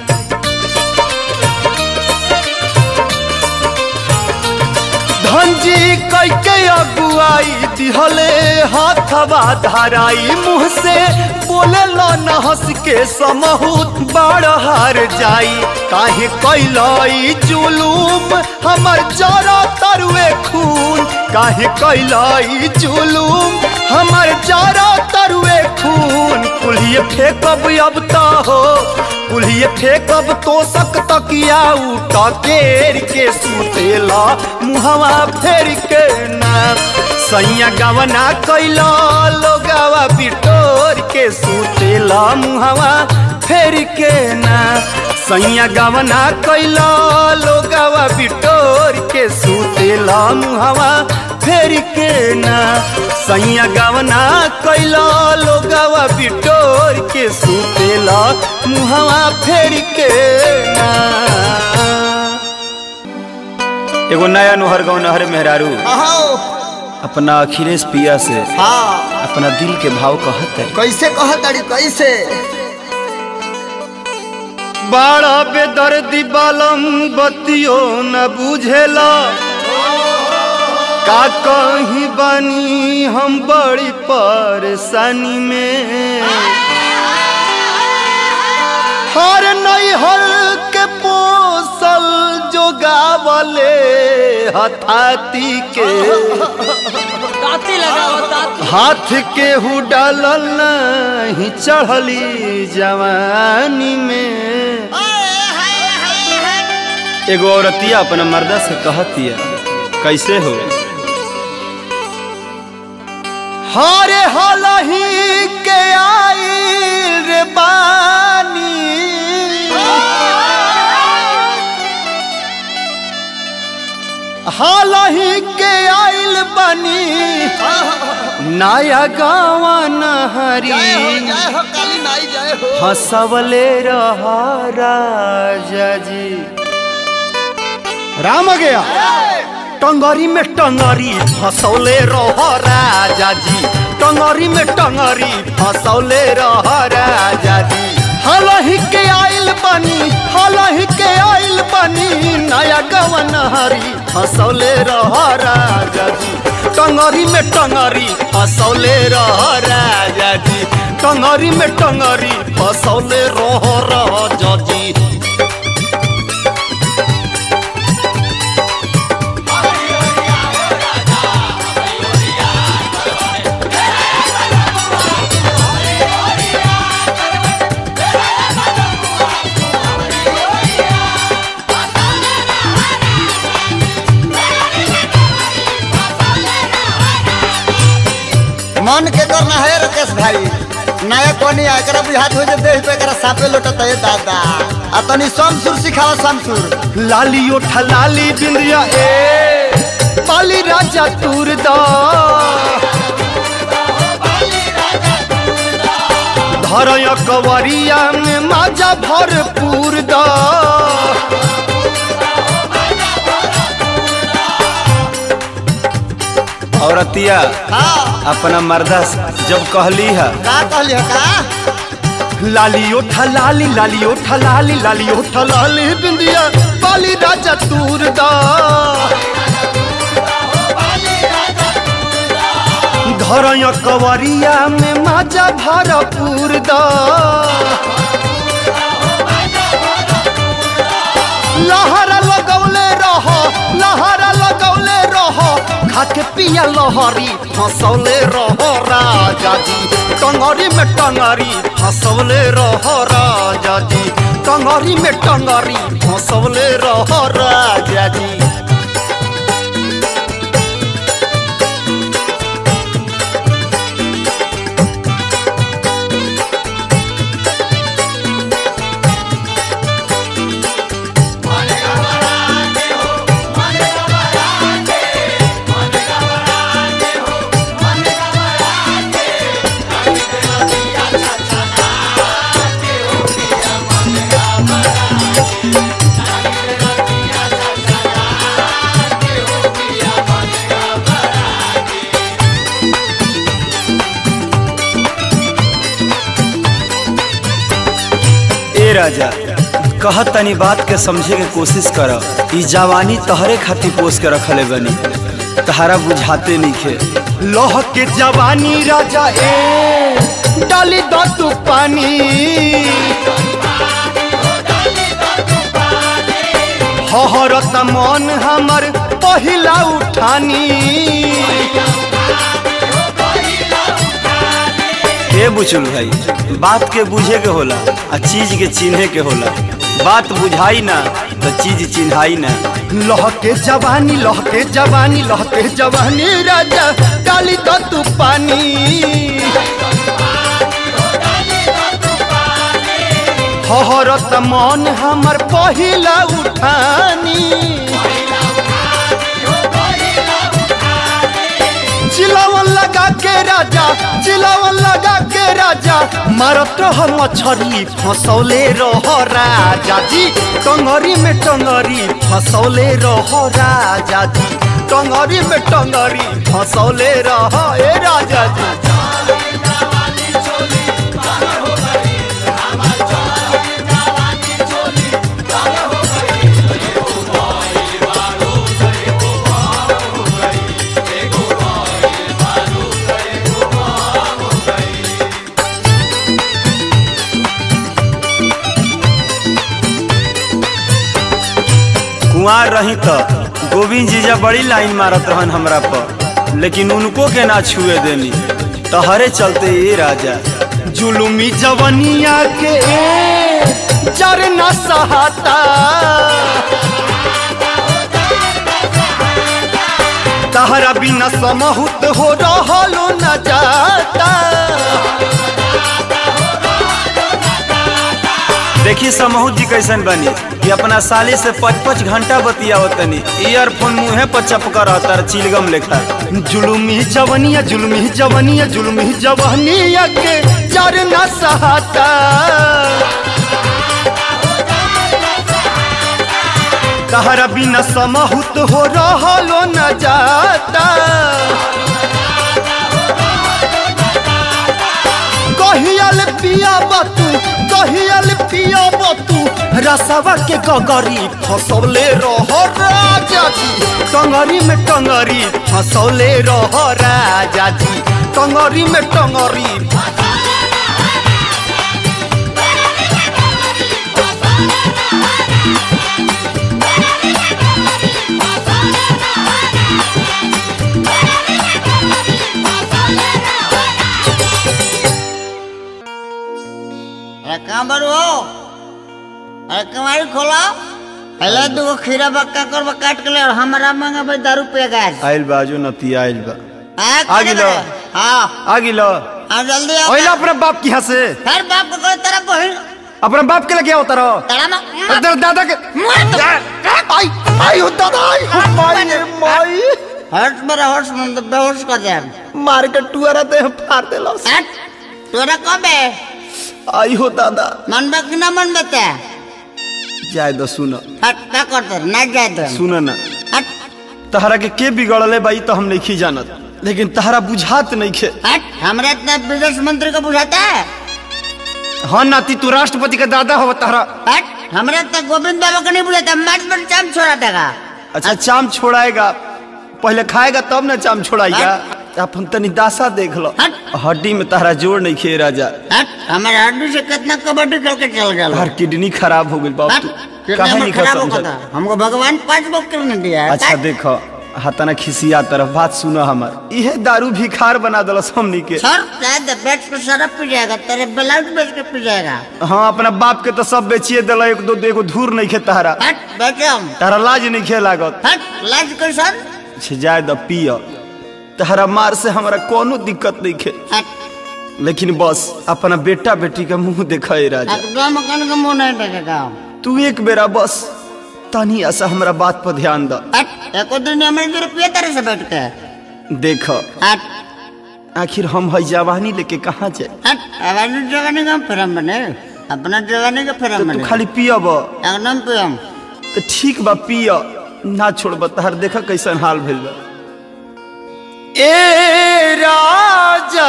धनजी कैके अगुआई दिहले हाथवा धराई मुँह से बोलल न हंस के समहूत बारहार जाई काहे कैलाई जुलूम हमर जरा तरुए खून काहे कैलाई जुलूम हमर जरा तरुए खून कुलिए फेंकब अब तो हो कुलिए फेंकब तो सक तकिया उठा केर के सुतेला मुहवा फेर के ना सैया गवना कैला लोगावा बिटोर के सुतेला मुहवा फेर के ना सैया गवना कैला लोगवा बिटोर के सुतेला मुहवा फेर के ना सैया गवना कैला लोगवा बिटोर के सुतेला मुहवा फेर के ना एगो नया नोहर गाँव नहर मेहरारू अहो अपना अखिलेश पिया से हाँ अपना दिल के भाव कहत है कैसे कहताड़ी कैसे बड़ा बेदर्दी बालम बतियो न बुझेला का कहीं बानी हम बड़ी परेशानी में हर नई हर के पोसल जो गावले हथाती के हाथ के हु डालल नहीं चढ़ली जवानी में एगो औरतिया अपना मर्दा से कहती है कैसे हो हरे हलही के आई रे बानी हालही के आइल बनी नया गावा नहरी जय हो जय हो काली नाई जय हो हंसवले रहा राजा जी राम आ गया टंगरी में टंगरी फसौले रह राजा जी टंगरी में टंगरी फसौले रह राजा जी हलही के आइल बनी हलही के आइल बनी नया गवन हरी फसौले रह राजा जी टंगरी में टंगरी फसौले रह राजा जी टंगरी में टंगरी फसौले रह राजा जी मन के करना है राकेश भाई नया कोनी एकरा बुझात हो जे देह पे एकरा सापे लोटत है दादा आ तनी समसुर सिखावा समसुर लाली ओठा लाली बिंदिया ए पाली राजा तूर दा धरय कवरिया में माजा भरपूर दा औरतिया हाँ अपना मर्दा से जब कहली है का कहली है का लाली ओठा लाली लाली ओठा लाली लाली ओठा लाली बिंदिया पाली राजा तूर दा धरय कवरिया में माजा भरपूर दा लहरा लगौले रह लहरा लगौले रह खाके पिया लहरी हंसौले रह राजा जी टंगरी में टंगरी हंसौले रह राजा जी टंगरी में टंगरी हंसौले रह राजा जी ए राजा कहत तनी बात के समझे के कोशिश कर ई जवानी तहरे खातिर पोस के रखले बनी तहरा बुझाते नइखे लोह के जवानी राजा ए डाली दो तू पानी हहरत मन हमर पहिला उठानी हे बुचुल भाई बात के बुझे के होला आ चीज के चिन्हे के होला बात बुझाई ना तो चीज चिन्हाई ना लह के जवानी लह के जवानी लह के जवानी राजा डाली दो तू पानी हहरत मन हमर पहिला उठानी चिलावन लगा के राजा चिलावन लगा के राजा मारत रह मछरी फसौले रह राजा जी टंगरी में टंगरी फसौले रह राजा जी टंगरी में टंगरी फसौले रह ए राजा जी कुआर रही तो गोविंद जीजा बड़ी लाइन मारत रहन हमरा पर लेकिन उनको के ना छुए देनी तहरे चलते ये राजा जुलुमी जवनिया के जर न सहाता तहरा बिना समहुत हो रहलो न जाता देखी समूह जी कैसन बनी कि अपना साली से पच पच घंटा बतियावत तनी ईयरफोन मुंहे पर चपका रहता चिलगम लेखा जुलुमी जवनिया जुलुमी जवनिया जुलुमी जवनिया के जर न सहाता तहरा बिना समहुत हो रहलो न जाता कहियल पिया बतू कहियल पिया बतू रसवा के गगरी फसौले रह राजा जी टंगरी में टंगरी फसौले रह राजा जी टंगरी में टंगरी अरे कहाँ बड़ू हो अरे कमारी खोला पहले दो खीरा बक्का कर काट के ले और हमारा मांगा भाई दारू पे गैस आइल बा जो नती आइल बा हाँ आ गिलो। हाँ आ गिलो हाँ जल्दी आओ ओइला अपने बाप की यहाँ से फिर बाप को कहो तेरा बहन अपने बाप के लगे होता रहो तेरा माँ अदर दादा के आई आई हो दादा आई हो माई रे माई हर्ष मेरा हर्ष मन तो बेहोश कर दे मार के टुअरा दे फाड़ देला हट तोरा कब है आई हो दादा मन बा कि ना मन बता जाय दो सुन हट क्या करते ना जाए तो सुन ना हट तहरा के के बिगड़ले बाई तो हम नहीं जानत लेकिन तहरा बुझात नहीं खे हट हमरा इतना विदेश मंत्री को बुझाता है हाँ नाती तू राष्ट्रपति का दादा हो तारा हट हमरा इतना गोविंद बाबा को नहीं बुझाता मर्द पर चाम छोड़ा देगा अच्छा चाम छोड़ाएगा पहले खाएगा तब ना चाम छोड़ाएगा अपन तनी दासा देख लो हट। हड्डी में तहरा जोड़ नहीं खे राजा हट हमारे हड्डी से कितना कबड्डी खेल के चल गया तहर किडनी खराब हो गई बाप हट तू कितना काहे में नहीं खराब समझत? होगा था हमको भगवान पांच बुक करने दिया है अच्छा देखो हतना खिसिया तरफ बात सुनो हमर इहे दारू भिखार बना दलस हमनी के सर शायद बेच पे शराब पी जाएगा तेरे ब्लाउज बेच के पी जाएगा हाँ अपना बाप के तो सब बेचिए दिला एक दो एगो धूर नहीं खे तहरा हट बेचे हम तहरा लाज नहीं खे लागत हट लाज कैसन छे जाए द पिय तहरा मार से हमरा कोनो दिक्कत नहीं खे हट लेकिन बस अपना बेटा बेटी का मुंह देखा राजा एकदम मकान का मुंह नहीं देखेगा तू एक बेरा बस तनी ऐसा हमरा बात पर ध्यान द हट एको दिन हमारे दो रुपये तेरे से बैठ के देख हट आखिर हम है जवानी लेके कहाँ जाए हट हमारी जवानी का फिरम बने अपना जवानी का तो फिरम तू बने खाली पियब एकदम पियम तो ठीक बा पिय ना छोड़ब तहर देख कैसन हाल भेल बा ए राजा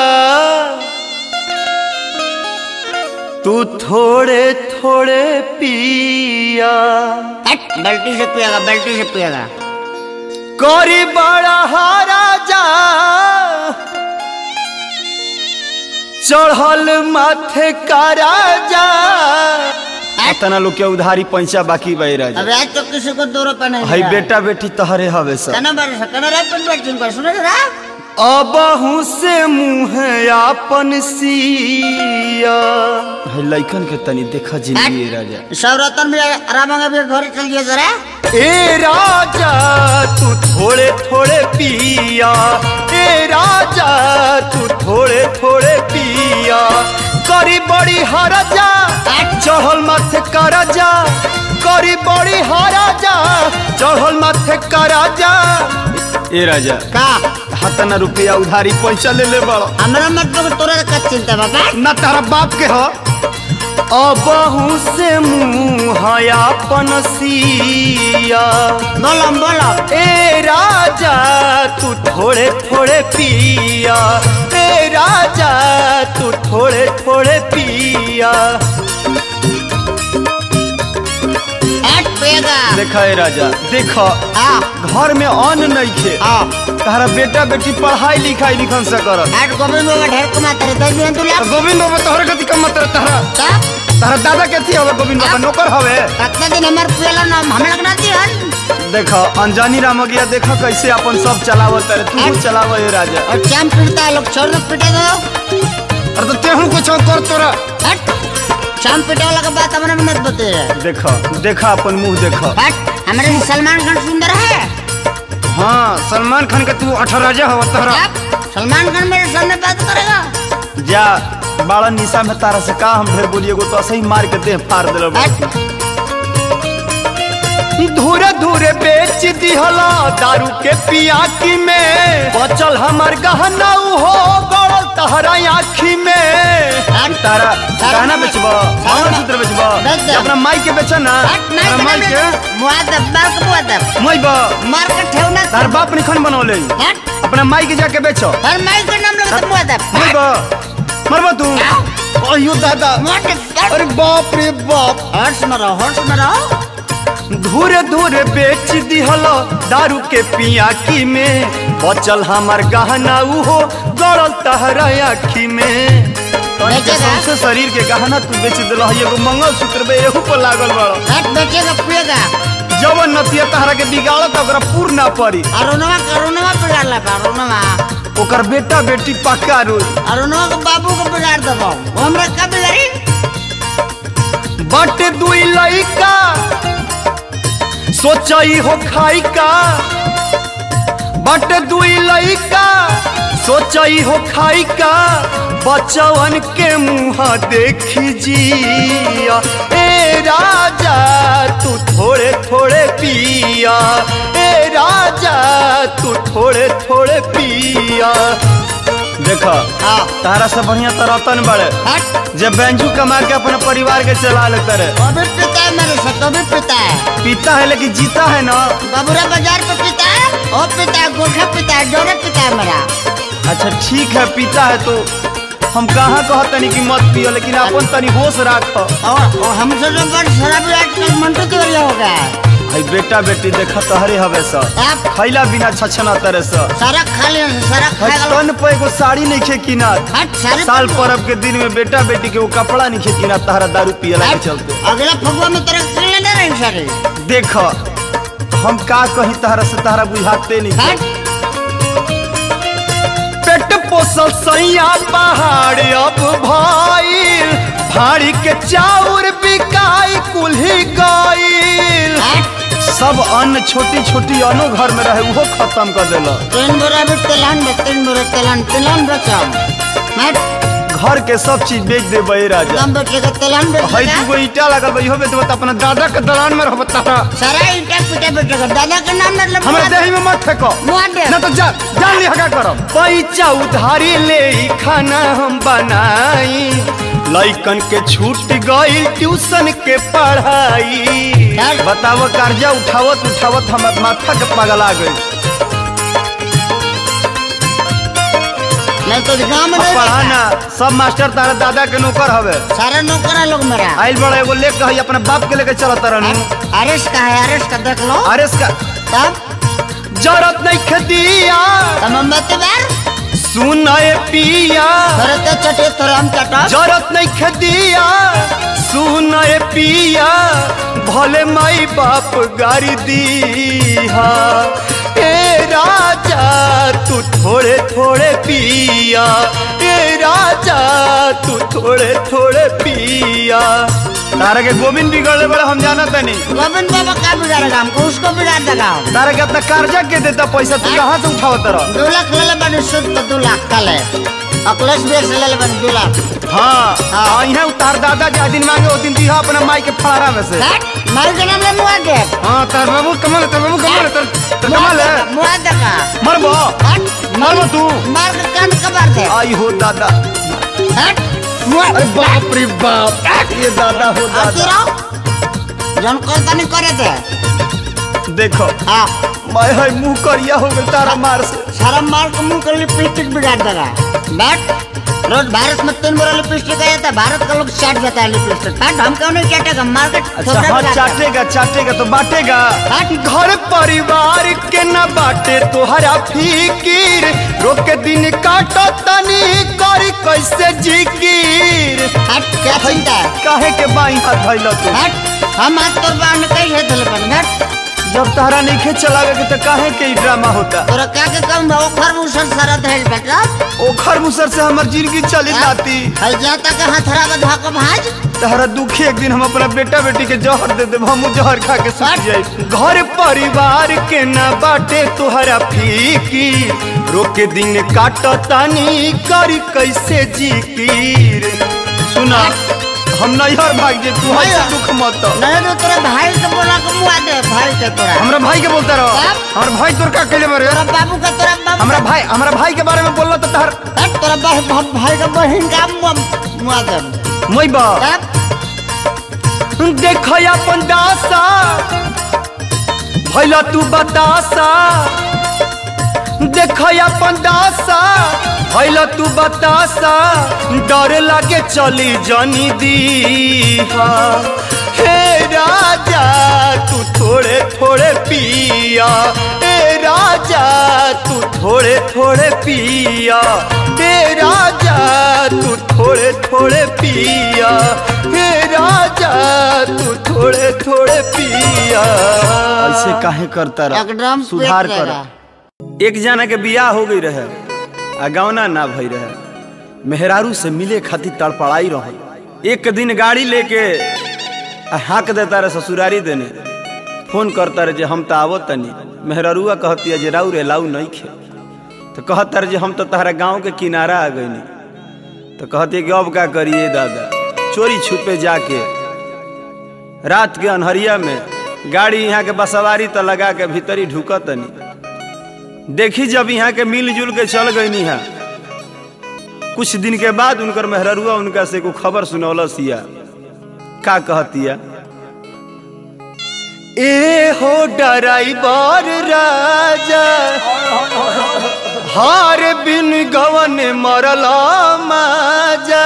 तू थोड़े थोड़े पिया हट बाल्टी से पिएगा बाल्टी से पिएगा करी बड़ा राजा चढ़ल माथे का राजा तना लोग के उधारी पैसा बाकी बा राजा अब आज तो किसी को दो रुपये नहीं है दिया। बेटा बेटी तहरे हवे सब कना बार कना रात पर बैठ जिनको सुनो जरा अबहू से मुँह आपन सिया है लइकन के तनी देखा जिंदगी राजा सब रतन भी आराम भी घर चल गया जरा ए राजा तू थोड़े थोड़े पिया ए राजा तू थोड़े थोड़े पिया करी बड़ी हरजा चढ़ल माथे करजा करी बड़ी हरजा चढ़ल माथे करजा ए राजा का हतना रुपया उधारी पैसा ले ले बड़ हमरा मतलब तोरा का चिंता बाबा ना तारा बाप के ह अबहू से मुँह अपन सिया बोलम बोलम ए राजा तू थोड़े थोड़े पिया ए राजा तू थोड़े थोड़े पिया हट पेगा देखा ए राजा देखा आ घर में अन्न नहीं खे आ तारा बेटा बेटी पढ़ाई लिखाई लिखन से करत हट गोविंद बाबा ढेर कमाते रहे दस दिन तू और लाख गोविंद बाबा तोहर गति कम मत रहे तारा तब तारा दादा के थी हवे गोविंद बाबा नौकर हवे कितना दिन हमार पियला नाम हम लोग ना दिहन देखा अनजानी रामगिया देखा कैसे अपन सब चलावत है तू चलाव ए राजा और चाम पीटता है लोग छोड़ दो पीटे दो अरे तो तेहू कुछ कर तोरा हट चाम पीटे वाला का बात हमरा में मत बते देखा देखा अपन मुंह देखा हट हमारे से सलमान खान सुंदर है हाँ सलमान खान के तू अठराजा हवा तोहरा अब सलमान खान मेरे सामने बात करेगा जा बाड़ा निशा में तारा से का हम ढेर बोलिए गो तो सही मार के देह फाड़ दिल हट धूरे धूरे बेच दिहला दारू के पियाकी में बचल हमर गहना हो गड़ल तहरा आखी में तारा गहना बेचबा मंगलसूत्र बेचबा बेच दे। या अपना माई के बेचा ना हट तारा माई नहीं के मुआदब मार के मुआदब माई बा मार के ठेवना तार बाप निखन बनौले हट अपना माई के जाके बेचो हर माई का नाम लगा तो मुआदब माई बा मरबा तू अयो दादा मुआदब अरे बाप रे बाप हर्ष में रहो हर्ष में रहो धूरे धूरे बेच दिहलो दारू के पियाकी में बचल हमार गहना उहो गड़ल तहरा आखी में तनी के बेचेगा? सौंसे शरीर के गहना तू बेच दिल एगो मंगलसूत्र बे एहू पर लागल बड़ हट बेचेगा पिएगा जवन नतिया तहरा के बिगाड़त ओकरा पूर ना पड़ी अरुणवा अरुणवा बिगाड़ ला अरुणवा ओकर बेटा बेटी पक्का रोई अरुणवा के बाबू को बिगाड़ देबो वो हमरा का बिगाड़ी बट दुई लइका सोचई हो खाई का बट दुई लइका सोचई हो खाई का बचवन के मुँह देखी जिया ए राजा तू थोड़े थोड़े पिया ए राजा तू थोड़े थोड़े पिया देखा हाँ तारा से बढ़िया तो रतन बड़े हट जब बैंजू कमा के अपने परिवार के चला लेते रहे वो भी पिता है मेरे से तो भी पिता है पीता है लेकिन जीता है ना बाबूरा बाजार पे पिता है वो पिता है गोरखा पिता है डोरे पिता है मेरा अच्छा ठीक है पीता है तो हम कहाँ कह तनी कि मत पियो लेकिन अपन तनी होश राख और, और हमसे जो बड़ शराबी आजकल मंटू तिवारी हो गया है भाई बेटा बेटी देखा तहरे हवे सा आप खैला बिना छछना तरह सा सारा खा लिया सारा खा गया तन पे एगो साड़ी नहीं खे किना हट सारे साल पर्व के दिन में बेटा बेटी के वो कपड़ा नहीं खे किना तहरा दारू पियला के हट, चलते अगला फगुआ में तेरा किले नहीं रही सारे देख हम का कही तहरा से तहरा बुझाते नहीं हट पेट पोसल सैया पहाड़ अब भाई भाड़ी के चाउर बिकाई कुल्ही गईल हट सब अन्न छोटी छोटी अनो घर में रहे वो खत्म कर देला तीन बोरा भी तेलान में तीन बोरा तेलान तेलान बेचम हट घर के सब चीज बेच दे बे राजा कम बेचेगा तेलान हई बेचेगा दूगो ईटा लगल बा इहो बेचबा त अपना दादा के दलान में रहब तारा सारा ईटा पिटा बेचेगा दादा के नाम मतलब हमरा देही में मत फेंको मुआदे ना तो जा जान ली हगा करब पैसा उधारी ले ई खाना हम बनाई लइकन के छूट गई ट्यूशन के पढ़ाई चल। बताव कर्जा उठावत उठावत हमर माथा के पगला गई नहीं तो गाँव में नहीं पढ़ाना सब मास्टर तारा दादा के नौकर हवे रहता। सारा नौकर है लोग मेरा आइल बड़ा एगो लेके हई अपने बाप के लेके चलत रहनु अरेस का है अरेस का देख लो अरे इसका तब जरूरत नहीं खदिया तब हम बते बार सुनाए पिया थोड़े तो चटे थोड़े हम चटो जरूरत नहीं खदिया सुनाए पिया भले माई बाप गारी दीहा ए राजा तू थोड़े थोड़े पिया ए राजा तू थोड़े थोड़े पिया तारा के गोविंद बिगड़ले बड़े हम जाना तनी गोविंद बाबा का बिगाड़ेगा हमको उसको बिगाड़ देगा तारा के अपना कर्जा के देता पैसा तू कहाँ से उठावत रह दो लाख ले ले बने शुद्ध तो दो लाख का ले अकलेश बेच ले ले बने दो लाख हाँ हाँ यहाँ उतार दादा जा दिन मांगे वो दिन दिहा अपना माई के फड़ारा में से हट मार के नाम ले मुआ दे हाँ तार बाबू कमल है, तार बाबू कमल है, तार तार कमल है मुआ दे का मरबो हट मरबो तू मार के कान कबार दे आई हो दादा हट मुआ अरे बाप रे बाप ये दादा हो आती दादा रहो जन कर तनी करे दे देखो हाँ मैं है मुंह करिया हो गया तारा मार से सारा मार के मुंह कर लिपस्टिक बिगाड़ देगा बैठ रोज भारत में तीन बार लिपस्टिक आ जाता है भारत का लोग चाट देता है लिपस्टिक बैठ हम क्यों नहीं चाटेगा मार के अच्छा थोपड़ा हाँ बिगाड़ देगा। चाटेगा चाटेगा तो बांटेगा हट। घर परिवार के न बाटे तोहरा फिकीर रोक के दिन काटो तनी करी कैसे जिकीर हट क्या चिंता है काहे के बाई हाथ धइल तू हट हम आज तोर बाण कई है दिल पर हट जब तहरा नहीं खे चलावे के तो काहे के ई ड्रामा होता तोरा क्या के कम भाव खर मुसर सरत है बेटा ओखर मुसर से हमर जिंदगी चली जाती है जाता के हथरा बधा को भाज तहरा दुखी एक दिन हम अपना बेटा बेटी के जहर दे दे हम जहर खा के सूख जाए घर परिवार के न बाटे तोहरा फीकी रोके दिन काट तानी करी कैसे जिकीर सुना हम नैहर भाग जे तू ऐसे दुख मत नहीं तो तेरे भाई के बोला के मुआ दे भाई के तोरा हमरा भाई के बोलता रहो बाप। हमार भाई तोर का कहले बारे तोरा बाबू का तोरा बाबू हमरा भाई हमरा भाई के बारे में बोलला तो तहर हट तोरा भाई भाई- भाई का बहन का मुआ मुआ दे मोई बा तब देख अपन दासा भैला तू बतासा देख अपन दासा भैला तू बतासा डर लागे चली जनी दी हे राजा तू थोड़े थोड़े पिया हे राजा तू थोड़े थोड़े पिया हे राजा तू थोड़े थोड़े पिया हे राजा तू थोड़े थोड़े पिया ऐसे काहे करता एकदम सुधार पेट कर देगा। एक जना के बियाह हो गई रहे आ गौना ना भई रहे मेहरारू से मिले खातिर तड़पड़ाई रहे एक दिन गाड़ी लेके आ हाँक देता रहे ससुरारी देने फोन करता रहे जे हम तो आवो तनी मेहरारुआ कहती है जे राउ रे लाऊ नहीं खे तो कहता रहे जे हम तो तहरा गांव के किनारा आ गई तो कहती है कि अब का करिए दादा चोरी छुपे जाके रात के अनहरिया में गाड़ी यहाँ के बसवारी तो लगा के भीतरी ढुकत तनी देखी जब यहाँ के मिलजुल के चल गई है कुछ दिन के बाद उनकर मेहररुआ उनका से को खबर सुनौलस या का कहतिया ए हो डराइबर राजा हार बिन गवन मरला माजा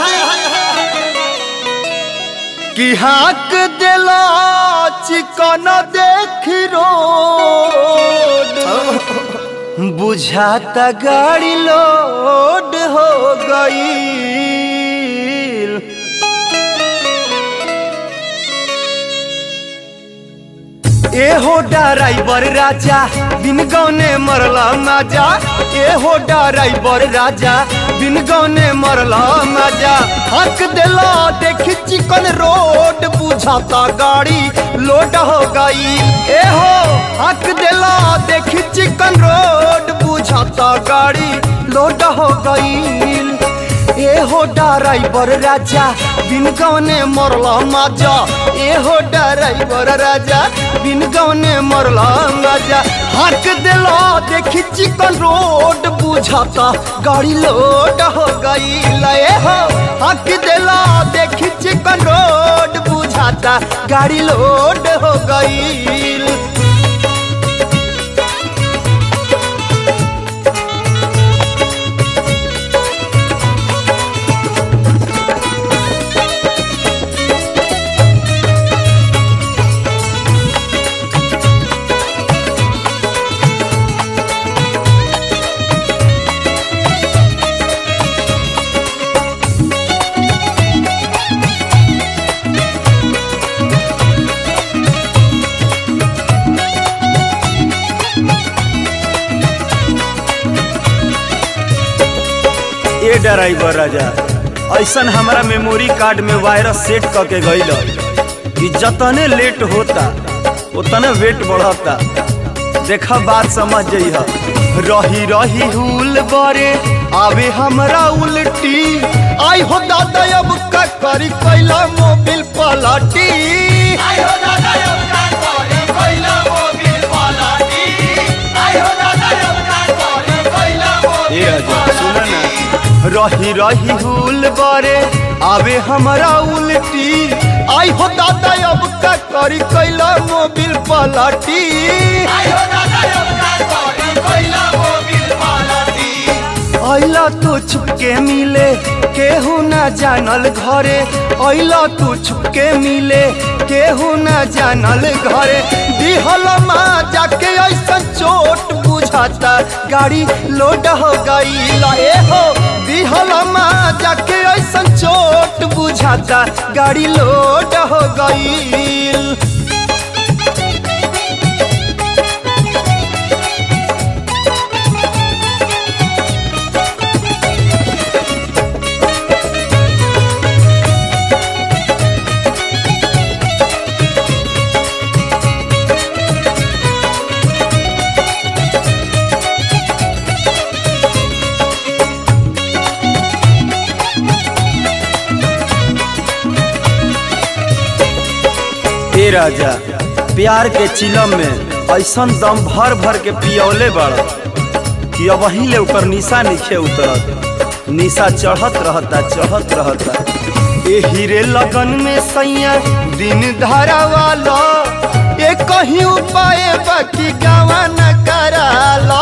कि हाक दिला चिकन देख रोड बुझाता गाड़ी लोड हो गई ए हो ड्राइवर राजा बिन गौने मरला माजा ए हो ड्राइवर राजा बिन गौने मरला माजा हक दिला देखी चिकन रोड बुझाता गाड़ी लोड हो गई ए हो हक दिला देखी चिकन रोड बुझाता गाड़ी लोड हो गई ए हो ड्राइवर राजा बिन गौने मरला माजा ए हो ड्राइवर राजा बिन गौने मरला माजा हक दिला देखी चिकन रोड बुझाता गाड़ी लोड हो गई लए हो हक दिला देखी चिकन रोड बुझाता गाड़ी लोड हो गई ए ड्राइवर राजा ऐसन हमारा मेमोरी कार्ड में वायरस सेट करके गईल कि जतने लेट होता उतने वेट बढ़ता देखा बात समझ जइह रही रही हुल बरे आवे हमरा उल्टी आई हो दादा अब का करी कैला मोबिल पलटी ए राजा सुन ना रही रही हुल बारे आवे हमारा उल्टी आई हो दादा अब का करी कैला मोबिल पलटी अइला तू छुपके मिले केहू ना जानल घरे अइला तू छुपके मिले केहू ना जानल घरे दिहल माँ जाके ऐसा चोट बुझाता गाड़ी लोड हो गई ए हो दिहल माँ जाके ऐसा चोट बुझाता गाड़ी लोड हो गई ए राजा प्यार के चिलम में ऐसन दम भर भर के पियौले बड़ कि अब वहीं ले ऊपर निशा नीचे उतरत निशा चढ़त रहता चढ़त रहता ए हीरे लगन में सैया दिन धारा वाला ए कहीं उपाय बाकी गावा न कराला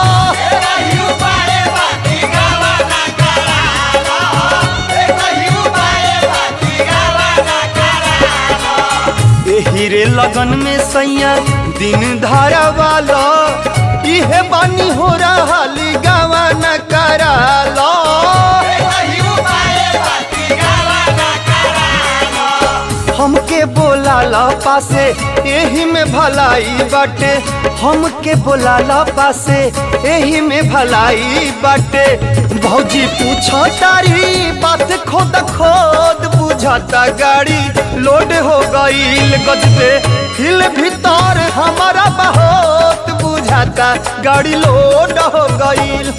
ए हीरे लगन में सैया दिन धारा वाला इहे बानी हो रहा गावा न कराला हमके बोलाला पासे एही में भलाई बाटे हमके बोलाला पासे एही में भलाई बाटे भौजी पूछो तारी बात खोद खोद बुझाता गाड़ी लोड हो गईल गजबे हिल भीतर हमारा बहुत बुझाता गाड़ी लोड हो गईल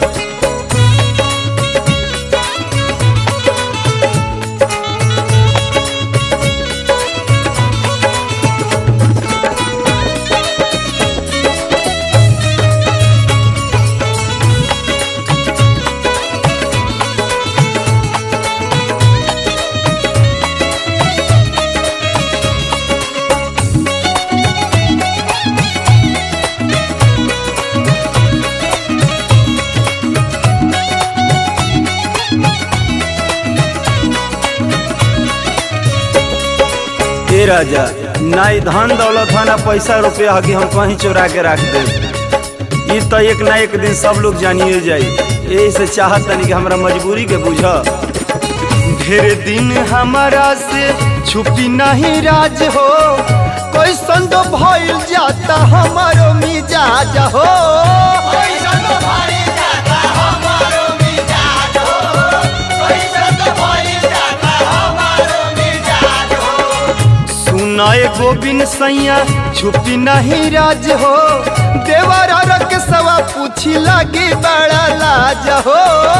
ए राजा ना ई धन दौलत है ना पैसा रुपया है कि हम कहीं चुरा के रख दे ई तो एक ना एक दिन सब लोग जानिए जाई यही से चाहत तनी कि हमरा मजबूरी के बुझ ढेर दिन हमारा से छुपी नहीं राज हो कोई संग भइल जाता हमारो मिजाज हो सुनाए गोविंद सैया छुपी नहीं राज हो देवरा रख सवा पूछी लगी बड़ा लाज हो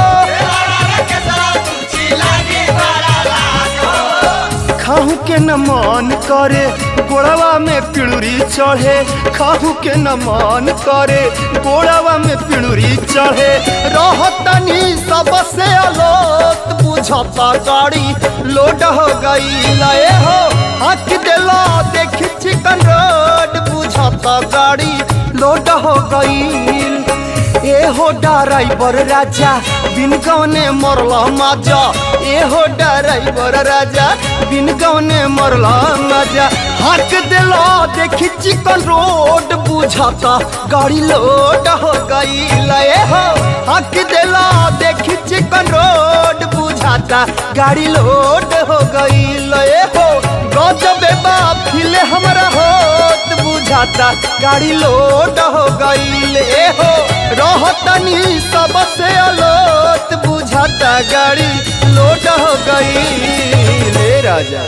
खाहू के न मन करे गोड़वा में पिड़ुरी चढ़े खाहू के न मन करे गोड़वा में पिड़ुरी चढ़े रहतनी सबसे अलोत बुझता गाड़ी लोड हो गई लए हो हक दिला देखी चिकन रोड बुझता गाड़ी लोड हो गई ए हो ड्राइवर राजा बिन गौने मरला माजा ए हो ड्राइवर राजा बिन गौने मरला माजा हक दिला देखी चिकन रोड बुझाता गाड़ी लोड हो गई लए हो हक दिला देखी चिकन रोड बुझाता गाड़ी लोड हो गई लए हो गजबे बाप फिले हमरा होत बुझाता गाड़ी लोड हो गई ए हो रहतनी सबसे अलोत बुझाता गाड़ी लोड हो गई ले राजा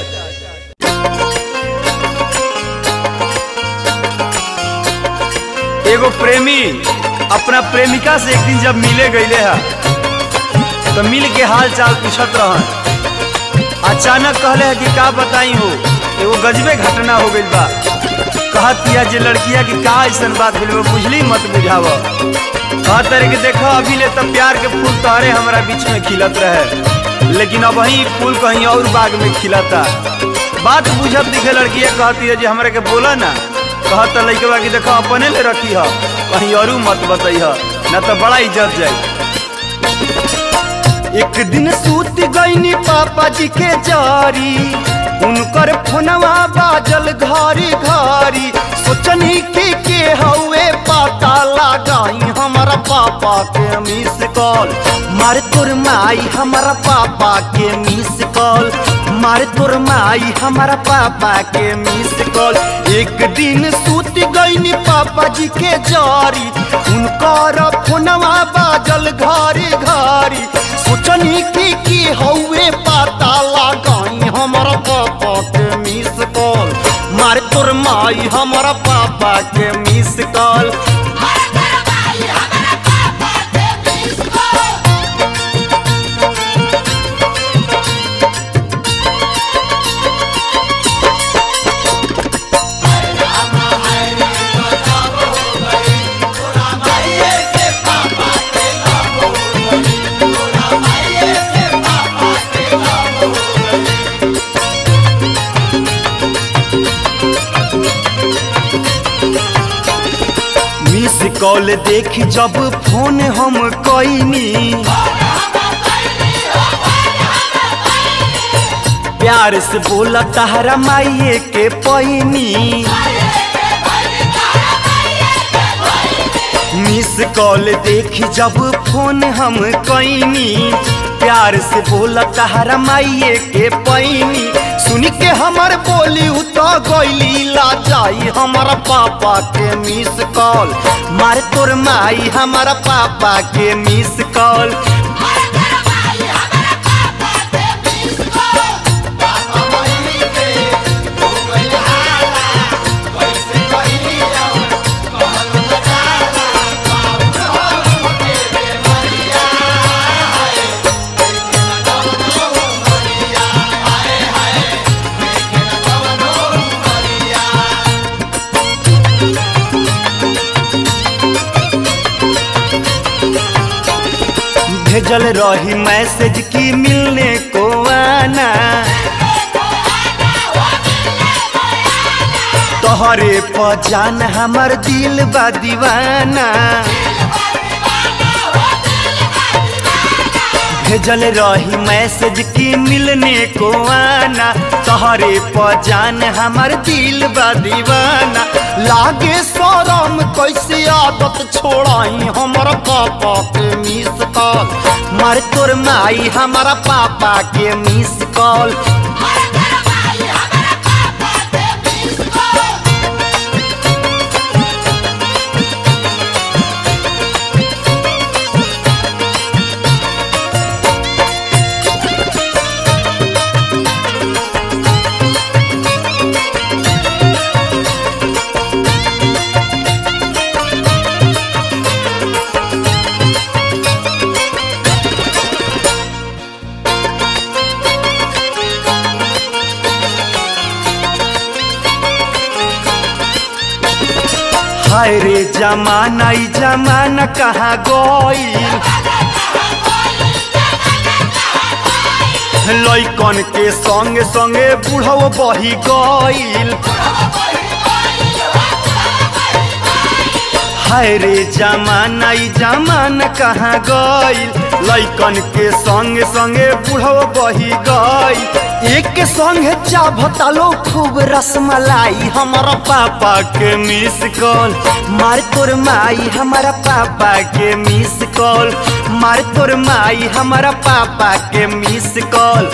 एगो प्रेमी अपना प्रेमिका से एक दिन जब मिले गईले हा तो मिल के हाल चाल पूछत रहन अचानक कहले है कि का बताई हो एगो गजबे घटना हो गइल बा कहत किया जे लड़किया की का ऐसन बात भेल बा, बुझली मत बुझाव कहत रहे कि देखो अभी ले तब प्यार के फूल तोहरे हमारा बीच में खिलत रहे लेकिन अब वही फूल कहीं और बाग में खिलता बात बुझत दिखे लड़किया कहती है जे हमरा के बोला ना कहत लड़के बा कि देखो अपने ले रखी है कहीं और मत बताई है ना तो बड़ा इज्जत जाई एक दिन सूत गईनी पापा जी के जारी उनकर फोनवा बाजल घरी घरी सोचनी के के हवे पता लगाई हमारा पापा के मिस कॉल मार तोर माई हमारा पापा के मिस कॉल मार तोर माई हमारा पापा के मिस कॉल एक दिन सूत गईनी पापा जी के जारी उनकर फोनवा बाजल घरी घरी सोचनी की की हौवे पता लगाई हमारा पापा के मिस कॉल मार तोर माई हमारा पापा के मिस कॉल मिस कॉल देख जब फोन हम कईनी प्यार से बोला तहरा माइये के पैनी मिस कॉल देख जब फोन हम कईनी प्यार से बोला तहरा माइये के पैनी सुन के हमर बोली उतो गईली ला जाई हमारा पापा के मिस कॉल मार तोर माई हमारा पापा के मिस कॉल भेजल रही मैसेज की मिलने को आना तोहरे पहचान हमर दिल बा दीवाना भेजल रही मैसेज की मिलने को आना तोहरे पहचान हमर दिल बा दीवाना लागे शरम कैसे आदत छोड़ाई हमर पापा के मिस कॉल मार तोर माई हमारा पापा के मिस कॉल हाय रे जमाना ई जमाना कहाँ गईल लैकन के संगे संगे बूढ़ो बही गईल हाय रे जमाना ई जमाना कहाँ गईल लैकन के संगे संगे बूढ़ो बही गईल एक संगे चाभतालो खूब रसमलाई हमारा पापा के मिस कॉल मार तोर माई हमारा पापा के मिस कॉल मार तोर माई हमारा पापा के मिस कॉल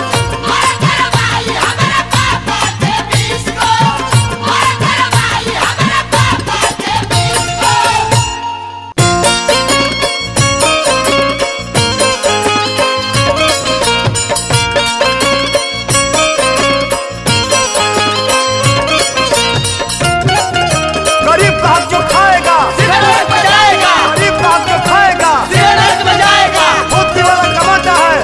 गरीब का हक जो खाएगा गरीब का हक जो खाएगा धोती वाला कमाता है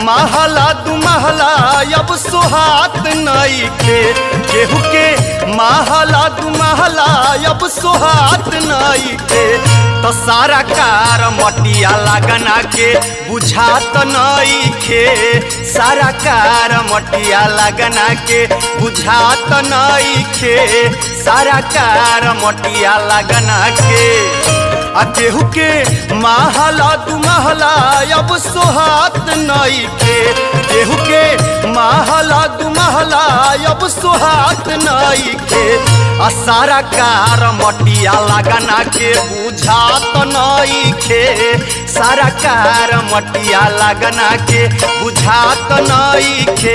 महला दू महला अब सोहात नई के केहू के महला दू महला अब सोहात नई के तो सारा कार मटिया लगना के बुझात नई के सारा कार मटिया लगना के बुझात नई के सारा कार मटिया लगना के आ केहू के महला दू महला अब सोहात नई के केहू के महला दू महला अब सोहात नई के आ सारा कार मटिया लगना के बुझात नई के सारा कार मटिया लगना के बुझात नई के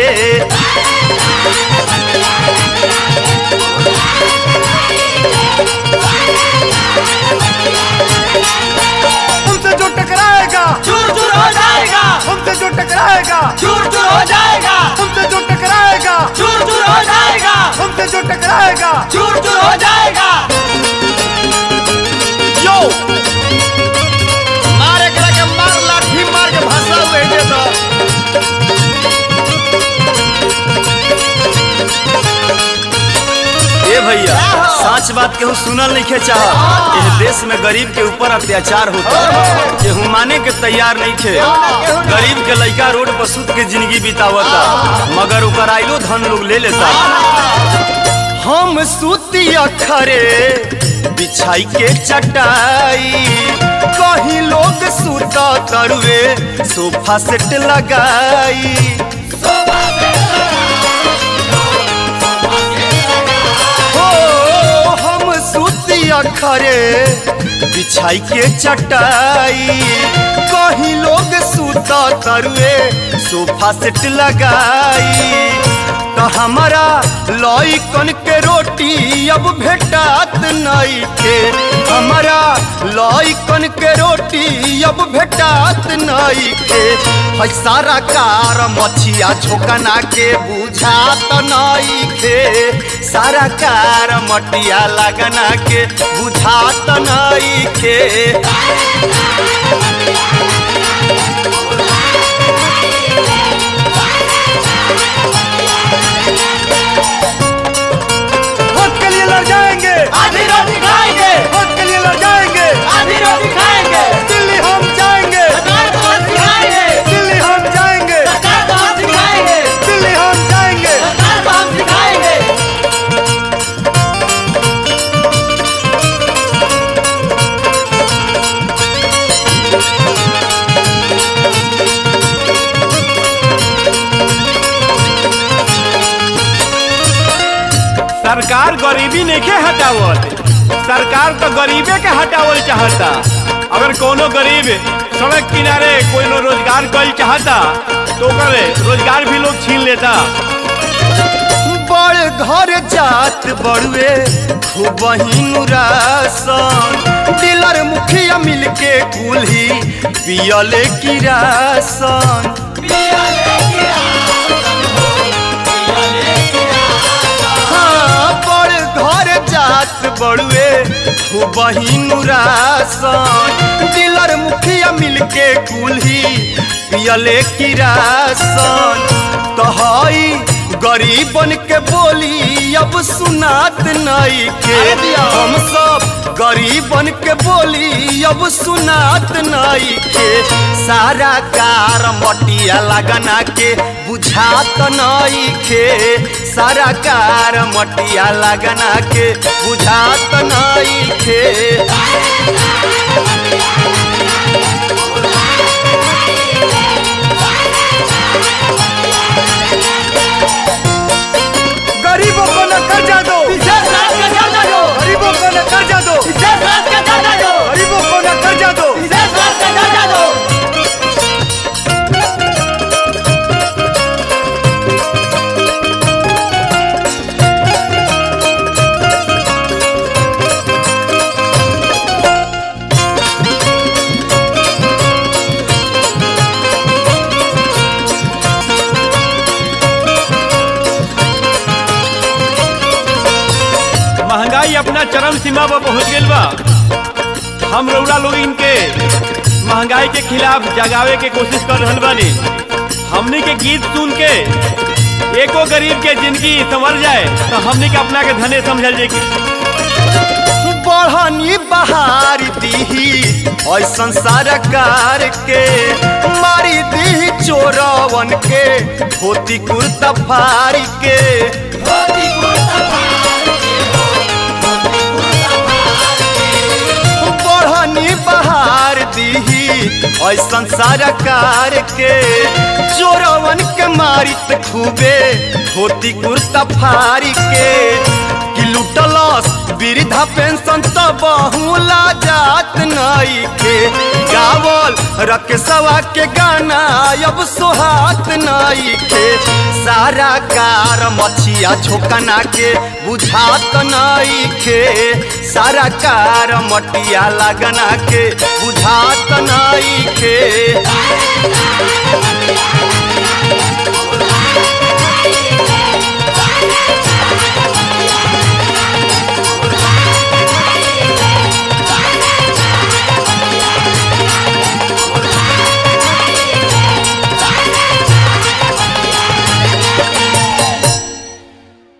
हमसे जो टकराएगा चूर चूर हो जाएगा हमसे जो टकराएगा चूर चूर हो जाएगा हमसे जो टकराएगा चूर चूर हो जाएगा हमसे जो टकराएगा चूर चूर हो जाएगा यो मार एकरा के मार लाठी मार के भाषा हुए दे तो ए भैया सच बात केहू सुनल नहीं खे चाह इस देश में गरीब के ऊपर अत्याचार होता केहू माने के तैयार नहीं थे गरीब के लड़का रोड पर सुत के जिंदगी बितावता मगर ओकर आइलो धन लोग ले लेता हम सूती अखरे बिछाई के चटाई कहीं लोग सूता तरुए सोफा सेट लगाई हो हम सूती अखरे बिछाई के चटाई कहीं लोग सूता तरुए सोफा सेट लगाई तो हमारा लॉइकन के रोटी अब भेटात नहीं के हमारा लॉइकन के रोटी अब भेटात नहीं के है सारा कार मछिया झोकना के बुझात नहीं के सारा कार मटिया लगना के बुझात नहीं के वोट के लिए लड़ जाएंगे आधी रोटी खाएंगे वोट के लिए लड़ जाएंगे आधी रोटी खाएंगे दिल्ली हम जाएंगे सरकार को हम सिखाएंगे दिल्ली हम जाएंगे सरकार को हम सिखाएंगे दिल्ली हम जाएंगे सरकार को हम सिखाएंगे सरकार गरीबी नहीं हटावत सरकार तो गरीबे के हटावल चाहता अगर कोनो गरीब सड़क किनारे कोई नो रोजगार कर चाहता तो ओकर रोजगार भी लोग छीन लेता बड़ घर जात बड़ुए खूब रासन डीलर मुखिया मिलके कुल्ही पियले की रासन हाँ, बड़ घर जात बड़ुए खूब रासन डीलर मुखिया मिलके कुल्ही पियले की रासन तो हई गरीबन के बोली अब सुनात नहीं के हम सब गरीबन के बोली अब सुनात नहीं के सारा कार मटिया लगना के बुझात नहीं के सारा कार मटिया लगना के बुझात नहीं के गरीबों को न कर्जा दो गरीबों को न कर्जा दो गरीबों को न कर्जा दो महंगाई अपना चरम सीमा पर पहुंच गई बा हम रउरा लोग इनके महंगाई के खिलाफ जगावे के कोशिश कर रहल बानी हमनी के गीत सुन के एको गरीब के जिंदगी संवर जाए तो हमनी के अपना के धने समझल जाए कि बढ़नी बहार दीही ऐसन सरकार के मारी दीही चोरवन के धोती कुर्ता फारी के बढ़नी बहार दीही ऐसन सरकार के चोरवन के मारित खूबे धोती कुर्ता फारी के कि लुटलस वृद्धा पेंशन तो बहुला जात नई के गावल रकेशवा के गाना अब सोहात नई के सारा कार मछिया झोकना के बुझात नई के सारा कार मटिया लगना के बुझात नई के